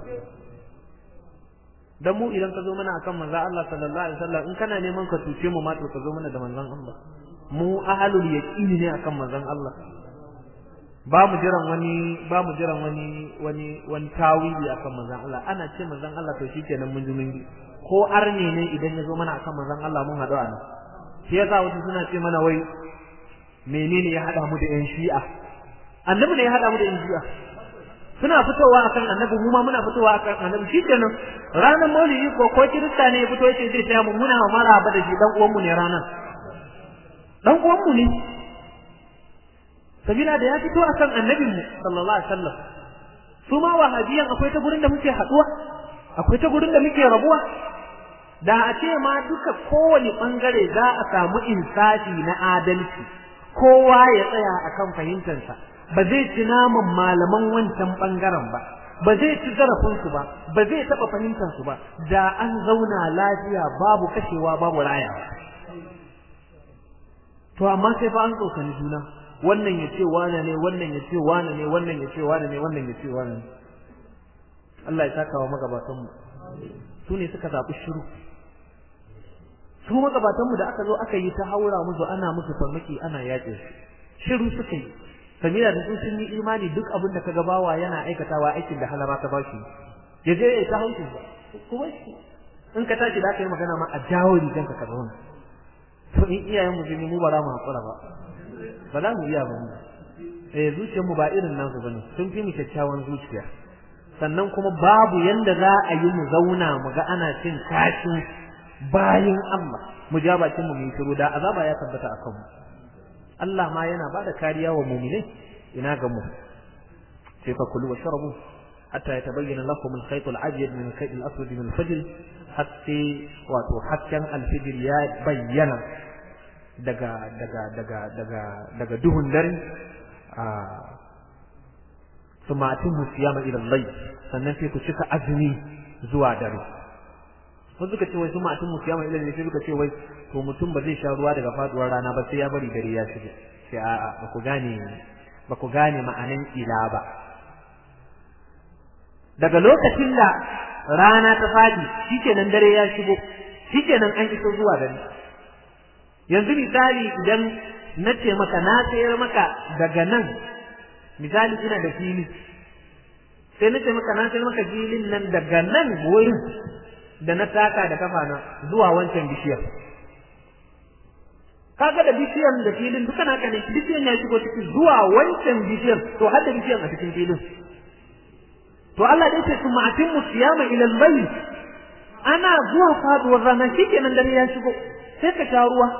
dan mu idan ka zo mana akan manzon Allah sallallahu alaihi wasallam in kana neman ka tuce mu ma to ka zo mana da manzon Allah mu ahlul yaqini ne akan manzon Allah ba mu jiran wani ba mu jiran wani wani wani tawili akan manzon Allah ana ce manzon Allah to shikenan mun ji mun bi ko arne ne idan ya zo mana akan manzon Allah mun haɗu a nan shi yasa wasu suna ce mana wai menene ya haɗa mu da yan shi'a annabi ne ya haɗa mu da yan shi'a suna fitowa akan annabi mu ma muna fitowa akan annabi shikenan ranar maulidi ko ko kirista ne ya fito yace zai taya mu muna maraba da shi dan uwan mu ne ranar dan uwan mu ne sabila da ya fito akan annabin mu sallallahu alaihi wasallam su ma wahabiyan akwai ta gurin da muke haduwa akwai ta gurin da muke rabuwa da a ce ma duka kowane bangare za a samu insafi na adalci kowa ya tsaya akan fahimtarsa ba zai ci naman malaman wancan bangaren ba ba zai ci zarafinsu ba ba zai taɓa fahimtarsu ba da an zauna lafiya babu kashewa babu rayawa to amma sai fa an tsokani juna wannan ya ce wane ne wannan ya ce wane ne wannan ya ce wane ne wannan ya ce wane ne Allah ya saka wa magabatanmu su ne suka zaɓi shiru su magabatanmu da aka zo aka yi ta haura musu ana musu farmaki ana yaƙe su shiru suka yi samira da su sun yi imani duk abin da ka gabawa yana aikatawa aikin da halara ta bashi ya je ya ta haushin ba kuma shi in ka tashi da aka yi magana ma a jawo riganka ka zauna to in iyayen mu mu ba za mu haƙura ba ba za mu iya ba mu eh zuciyar mu ba irin nasu bane sun fi mu kyakkyawan zuciya sannan kuma babu yanda za a yi mu zauna mu ga ana cin kashin bayin Allah mu ja bakin mu mu shiru da azaba ya tabbata a kanmu Allah ma yana ba da kariya wa mu'minai ina ga mu sai fa kulu wa sharabu hatta yatabayyana lakum al-khayt al-abyad min al-khayt al-aswad min al-fajr hatta wato hakkan al-fajr ya bayyana daga daga daga daga daga duhun dare a ثم أتموا الصيام إلى الليل sannan sai ku cika azumi zuwa dare wasu suka ce wai sun ma'atun musu yama ilal sai suka ce wai to mutum ba zai sha ruwa daga faduwar rana ba sai ya bari dare ya shige sai a'a ba ku gane ba ku gane ma'anan ila ba daga lokacin da rana ta fadi shikenan dare ya shigo shikenan an iso zuwa dare yanzu misali idan na ce maka na sayar maka daga nan misali ina da fili sai na ce maka na sayar maka filin nan daga nan wurin da na taka da kafana zuwa wancan bishiyar kaga da bishiyar da filin duka naka ne bishiyar ya shigo cikin zuwa wancan bishiyar to har da bishiyar a cikin filin to Allah dai ce kuma atimmu siyama ila al-layl ana zuwa faduwar rana shikenan dare ya shigo sai ka sha ruwa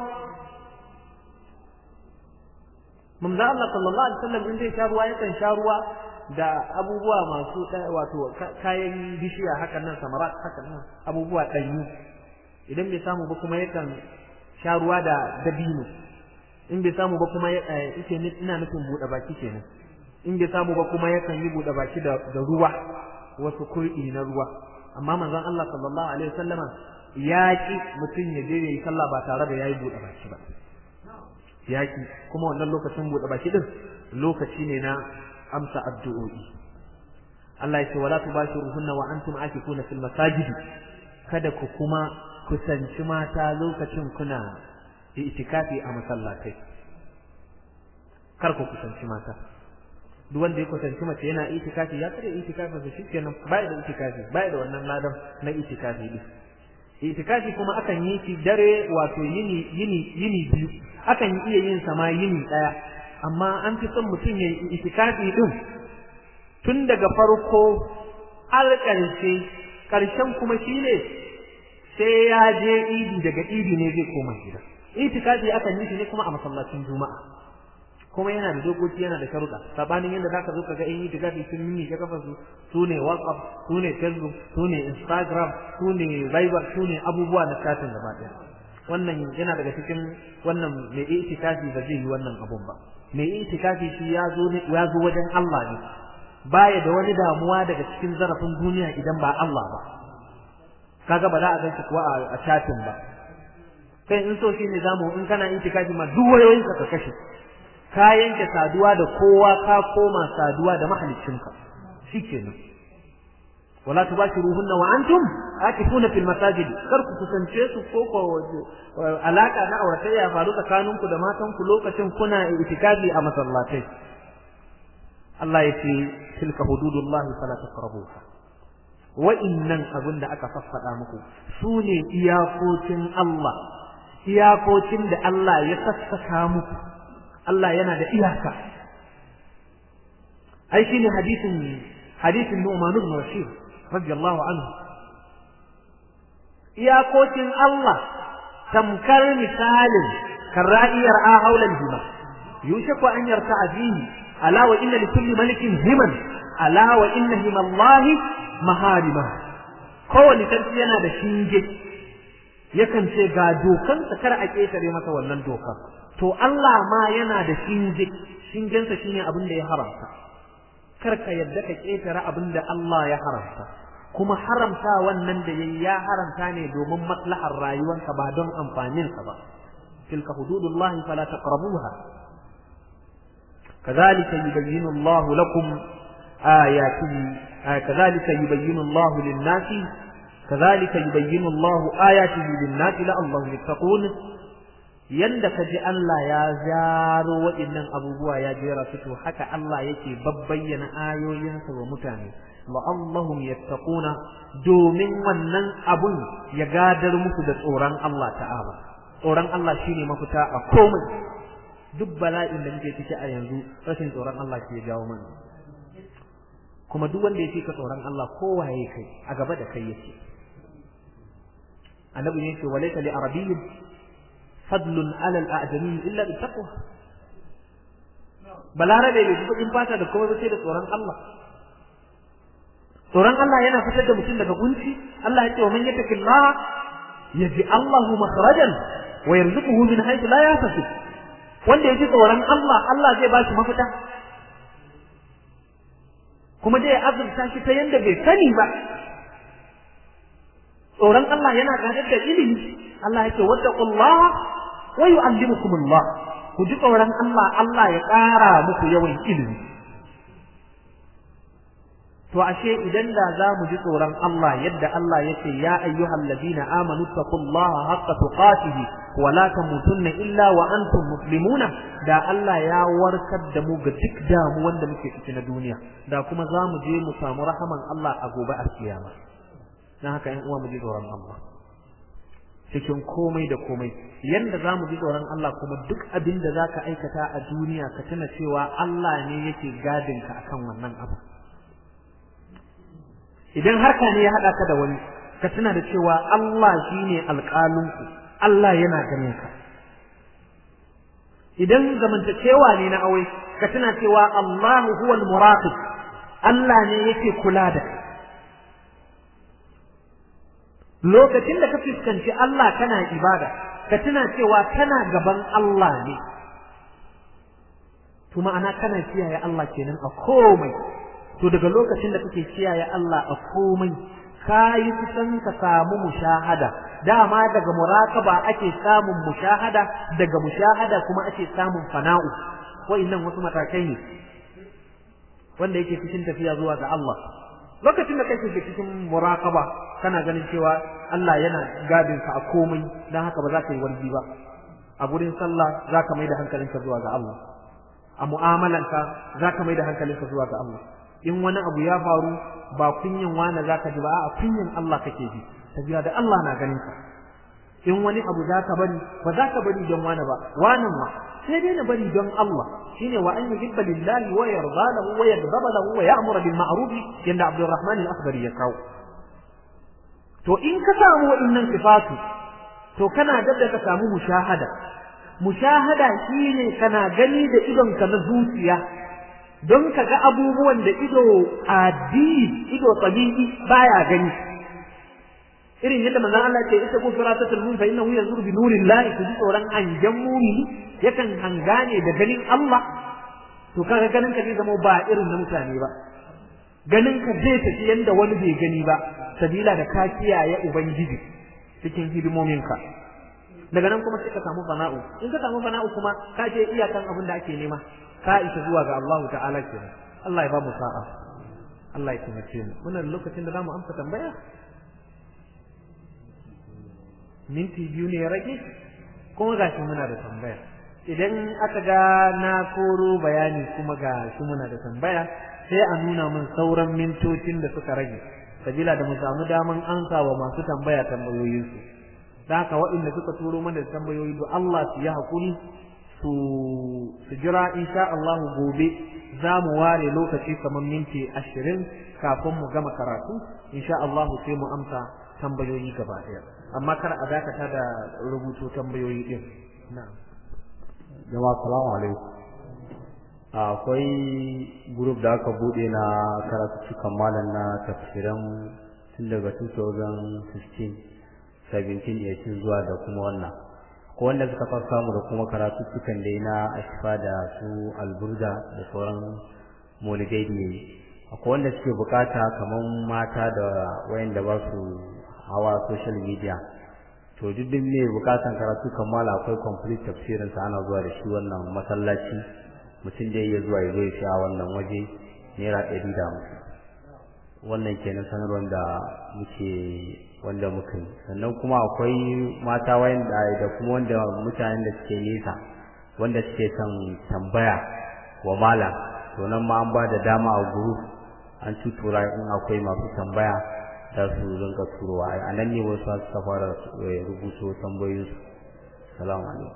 manzo Allah sallallahu alaihi wasallam in zai sha ruwa yakan sha ruwa da abubuwa masu wato kayan bishiya hakan nan samarat hakan nan abubuwa ɗanyu idan bai samu ba kuma yakan sha ruwa da dabino in bai samu ba kuma yake ina nufin buɗe baki kenan in bai samu ba kuma yakan yi buɗe baki da ruwa wasu kurɗi na ruwa amma manzon Allah sallallahu alaihi wasallama ya ki mutum ya je yayi sallah ba tare da yayi buɗe baki ba yaki kuma wannan lokacin buɗe baki din lokaci ne na amsa addu'o'i Allah ya ce wala tubashiruhunna wa antum akifuna fil masajid kada ku kuma kusanci mata lokacin kuna itikafi a masallatai kar ku kusanci mata duk wanda ya kusanci mace yana itikafi ya kare itikafi da shi kenan bai da itikafi bai da wannan ladan na itikafi din itikafi kuma akan yi shi dare wato yini yini yini biyu akan iya yin sama yini daya amma an fi son mutum ya yi itikafi din tun daga farko har ƙarshe ƙarshen kuma shine sai ya je idi daga idi ne zai koma gida itikafi akan yi shi ne kuma a masallacin juma'a kuma yana da dokoki yana da sharuɗa sabanin yadda zaka zo kaga in itikafi sun yi ka kafa su su ne whatsapp su ne facebook su ne instagram su ne viber su ne abubuwa na chatin gaba ɗaya wannan yana daga cikin wannan mai itikafi ba zai yi wannan abun ba mai itikafi shi ya zo ya zo wajen Allah ne baya da wani damuwa daga cikin zarafin duniya idan ba Allah ba kaga ba za a ganshi kuwa a chatin ba kai in so shine zamu in kana itikafi ma duk wayoyinka ka kashe ka yanke saduwa da kowa ka koma saduwa da mahaliccinka shikenan wala tubashiruhunna wa antum akifuna fil masajid kar ku kusance su ko ko alaka na auratayya faru tsakaninku da matanku lokacin kuna itikafi a masallatai Allah ya ce tilka hududullahi fala taqrabuha wa'innan abin da aka faffada muku su ne iyakokin Allah iyakokin da Allah ya sassaka muku Allah yana da iyaka ai shine hadisin hadisin Nu'man ibn Bashir radiyallahu anhu iyakokin Allah tamkar misalin karra'iyar a haulan hima yushaku an yarta abihi ala wa inna likulli malikin himan ala wa inna himallahi maharima kowane sarki yana da shinge yakan ce ga dokansa kar a ƙetare masa wannan dokar to Allah ma yana da shinge shingensa shine abin da ya haramta kar ka yadda ka ƙetare abin da Allah ya haramta kuma haramta wannan da yayi ya haramta ne domin maslahar rayuwarka ba don amfaninsa ba tilka hududullahi fala taqrabuha كذلك يبين الله لكم آياته كذلك يبين الله للناس كذلك يبين الله آياته للناس لعلهم يتقون yanda ka ji Allah ya zaro waɗannan abubuwa ya jera su to haka Allah yake babbayyana ayoyinsa wa mutane la'allahum yattaquna domin wannan abun ya gadar musu da tsoron Allah ta'ala tsoron Allah shine mafita a komai duk bala'in da muke ciki a yanzu rashin tsoron Allah ke jawo mana kuma duk wanda ya fi ka tsoron Allah kowaye kai a gaba da kai yake annabi ne ce walaysa li arabiyyin fadlun ala al-a'jami illa bi taqwa balarabe bai ji kudin fata da kuma sai da tsoron Allah tsoron Allah yana fitar da mutum daga kunci Allah ya ce wa man yattaqillaha yaji Allahu makhrajan wa yarzuquhu min haythu la yahtasib wanda ya ji tsoron Allah Allah zai ba shi mafita kuma dai azurta shi ta yanda bai sani ba tsoron Allah yana gadar da ilimi Allah yake wattaqullaha wa yu'allimukumullah ku ji tsoron Allah Allah ya ƙara muku yawan ilimi to ashe idan da za mu ji tsoron Allah yadda Allah yake ya ayyuhal ladina amanu taqullaha haqqa tuqatih wa la tamutunna illa wa antum muslimuna da Allah ya warkar da mu ga duk damuwan da muke ciki na duniya da kuma za mu je mu samu rahaman Allah a gobe a kiyama dan haka 'yan uwa mu ji tsoron Allah cikin komai da komai yanda za mu ji tsoron Allah kuma duk abin da za ka aikata a duniya ka tuna cewa Allah ne yake gadinka akan wannan abu idan harka ne ya haɗa ka da wani ka tuna da cewa Allah shi ne alƙalinku Allah yana ganin ka idan zamantakewa ne na aure ka tuna cewa Allah huwa al-muraqib Allah ne yake kula da kai lokacin da ka fuskanci Allah kana ibada ka tuna cewa kana gaban Allah ne to ma'ana kana kiyaye Allah kenan a komai to daga lokacin da kake kiyaye Allah a komai kayi kusan ka samu mushahada dama daga muraqaba ake samun mushahada daga mushahada kuma ake samun fana'u wa'annan wasu matakai ne wanda yake cikin tafiya zuwa ga Allah lokacin da kake cikin muraqaba kana ganin cewa Allah yana gadin ka a komai dan haka ba za ka yi warji ba a gurin sallah za ka mai da hankalinka zuwa ga Allah a mu'amalanka za ka mai da hankalinka zuwa ga Allah in wani abu ya faru ba kunyin wani za ka ji ba a kunyin Allah kake ji tafiya da Allah na ganin ka in wani abu za ka bari ba za ka bari don wani ba wanan ma sai dai na bari don Allah shine wa an yuhibba lillahi wa yarda lahu wa yaghdaba lahu wa ya'muru bil ma'ruf yanda Abdurrahman al-Akhdari ya kawo to in ka samu waɗannan sifatu to kana da ka samu mushahada mushahada shine kana gani da idonka na zuciya don ka ga abubuwan da ido addini ido tabi'i baya gani irin yadda manzon Allah ce ita gufira ta tulmun fa innahu yanzuru bi nurillahi ku ji tsoron hangen mumini yakan hangane da ganin Allah to kaga ganin ka zai zama ba irin na mutane ba ganin ka zai tafi yanda wani bai gani ba sabila da ka kiyaye ubangiji cikin hidimominka daga nan kuma sai ka samu fana'u in ka samu fana'u kuma ka je iyakan abin da ake nema ka isa zuwa ga Allah ta'ala kenan Allah ya ba mu sa'a Allah ya taimake mu muna da lokacin da zamu amsa tambaya minti biyu ne ya rage kuma gashi muna da tambaya idan aka ga na koro bayani kuma gashi muna da tambaya sai a nuna min sauran mintocin da suka rage sabila da mu samu daman ansa wa masu tambaya tambayoyinsu da haka waɗanda suka turo mana da tambayoyi do Allah su yi hakuri su su jira insha Allah gobe za mu ware lokaci kamar minti ashirin kafin mu gama karatu insha Allah sai mu amsa tambayoyi gaba ɗaya amma kar a dakata da rubutu tambayoyi din na'am jama'a salamu alaikum akwai group da aka bude na karatu malam na tafsiran tun daga 2016 17 zuwa da kuma wannan ko wanda suka fara samu da kuma karatu cikan da na ashfa da su alburda da sauran maulidai da yi akwai wanda suke bukata kamar mata da wayanda ba su hawa social media to duk duk mai bukatan karatu kammala akwai complete tafsirin sa ana zuwa da shi wannan masallaci mutum da ya zuwa ya zo ya sha wannan waje naira ɗari da hamsin wannan kenan sanarwar da muke wanda muka yi sannan kuma akwai mata wanda da kuma wanda mutanen da suke nesa wanda suke son tambaya wa malam to nan ma an ba da dama a group an tutura in akwai masu tambaya za su rinka turowa a nan ne wasu suka fara rubuto tambayoyinsu salamu alaikum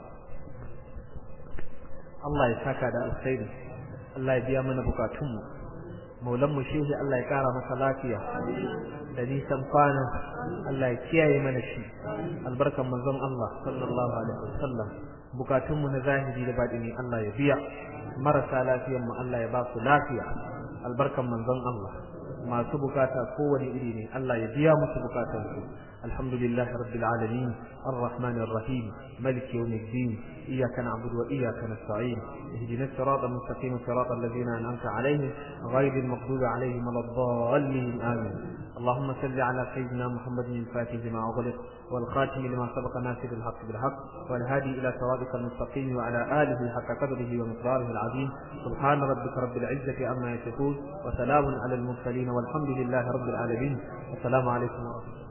Allah ya saka da alkhairi Allah ya biya mana bukatunmu maulan mu shehi Allah ya kara masa lafiya da nisan kwana Allah ya kiyaye mana shi albarkan manzon Allah sallallahu alaihi wasallam bukatunmu na zahiri da batini Allah ya biya marasa lafiyan mu Allah ya ba su lafiya albarkan manzon Allah masu bukata kowane iri ne Allah ya biya musu bukatansu alhamdulillah rabbil alamin arrahmanir rahim malik yawmiddin iyyaka na'budu wa iyyaka nasta'in ihdinas siratal mustaqim siratal ladzina an'amta alaihim ghayril maghdubi alaihim waladdallin amin اللهم صل على سيدنا محمد الفاتح لما أغلق والخاتم لما سبق ناصر الحق بالحق والهادي إلى صراطك المستقيم وعلى آله حق قدره ومقداره العظيم سبحان ربك رب العزة عما يصفون وسلام على المرسلين والحمد لله رب العالمين السلام عليكم ورحمة الله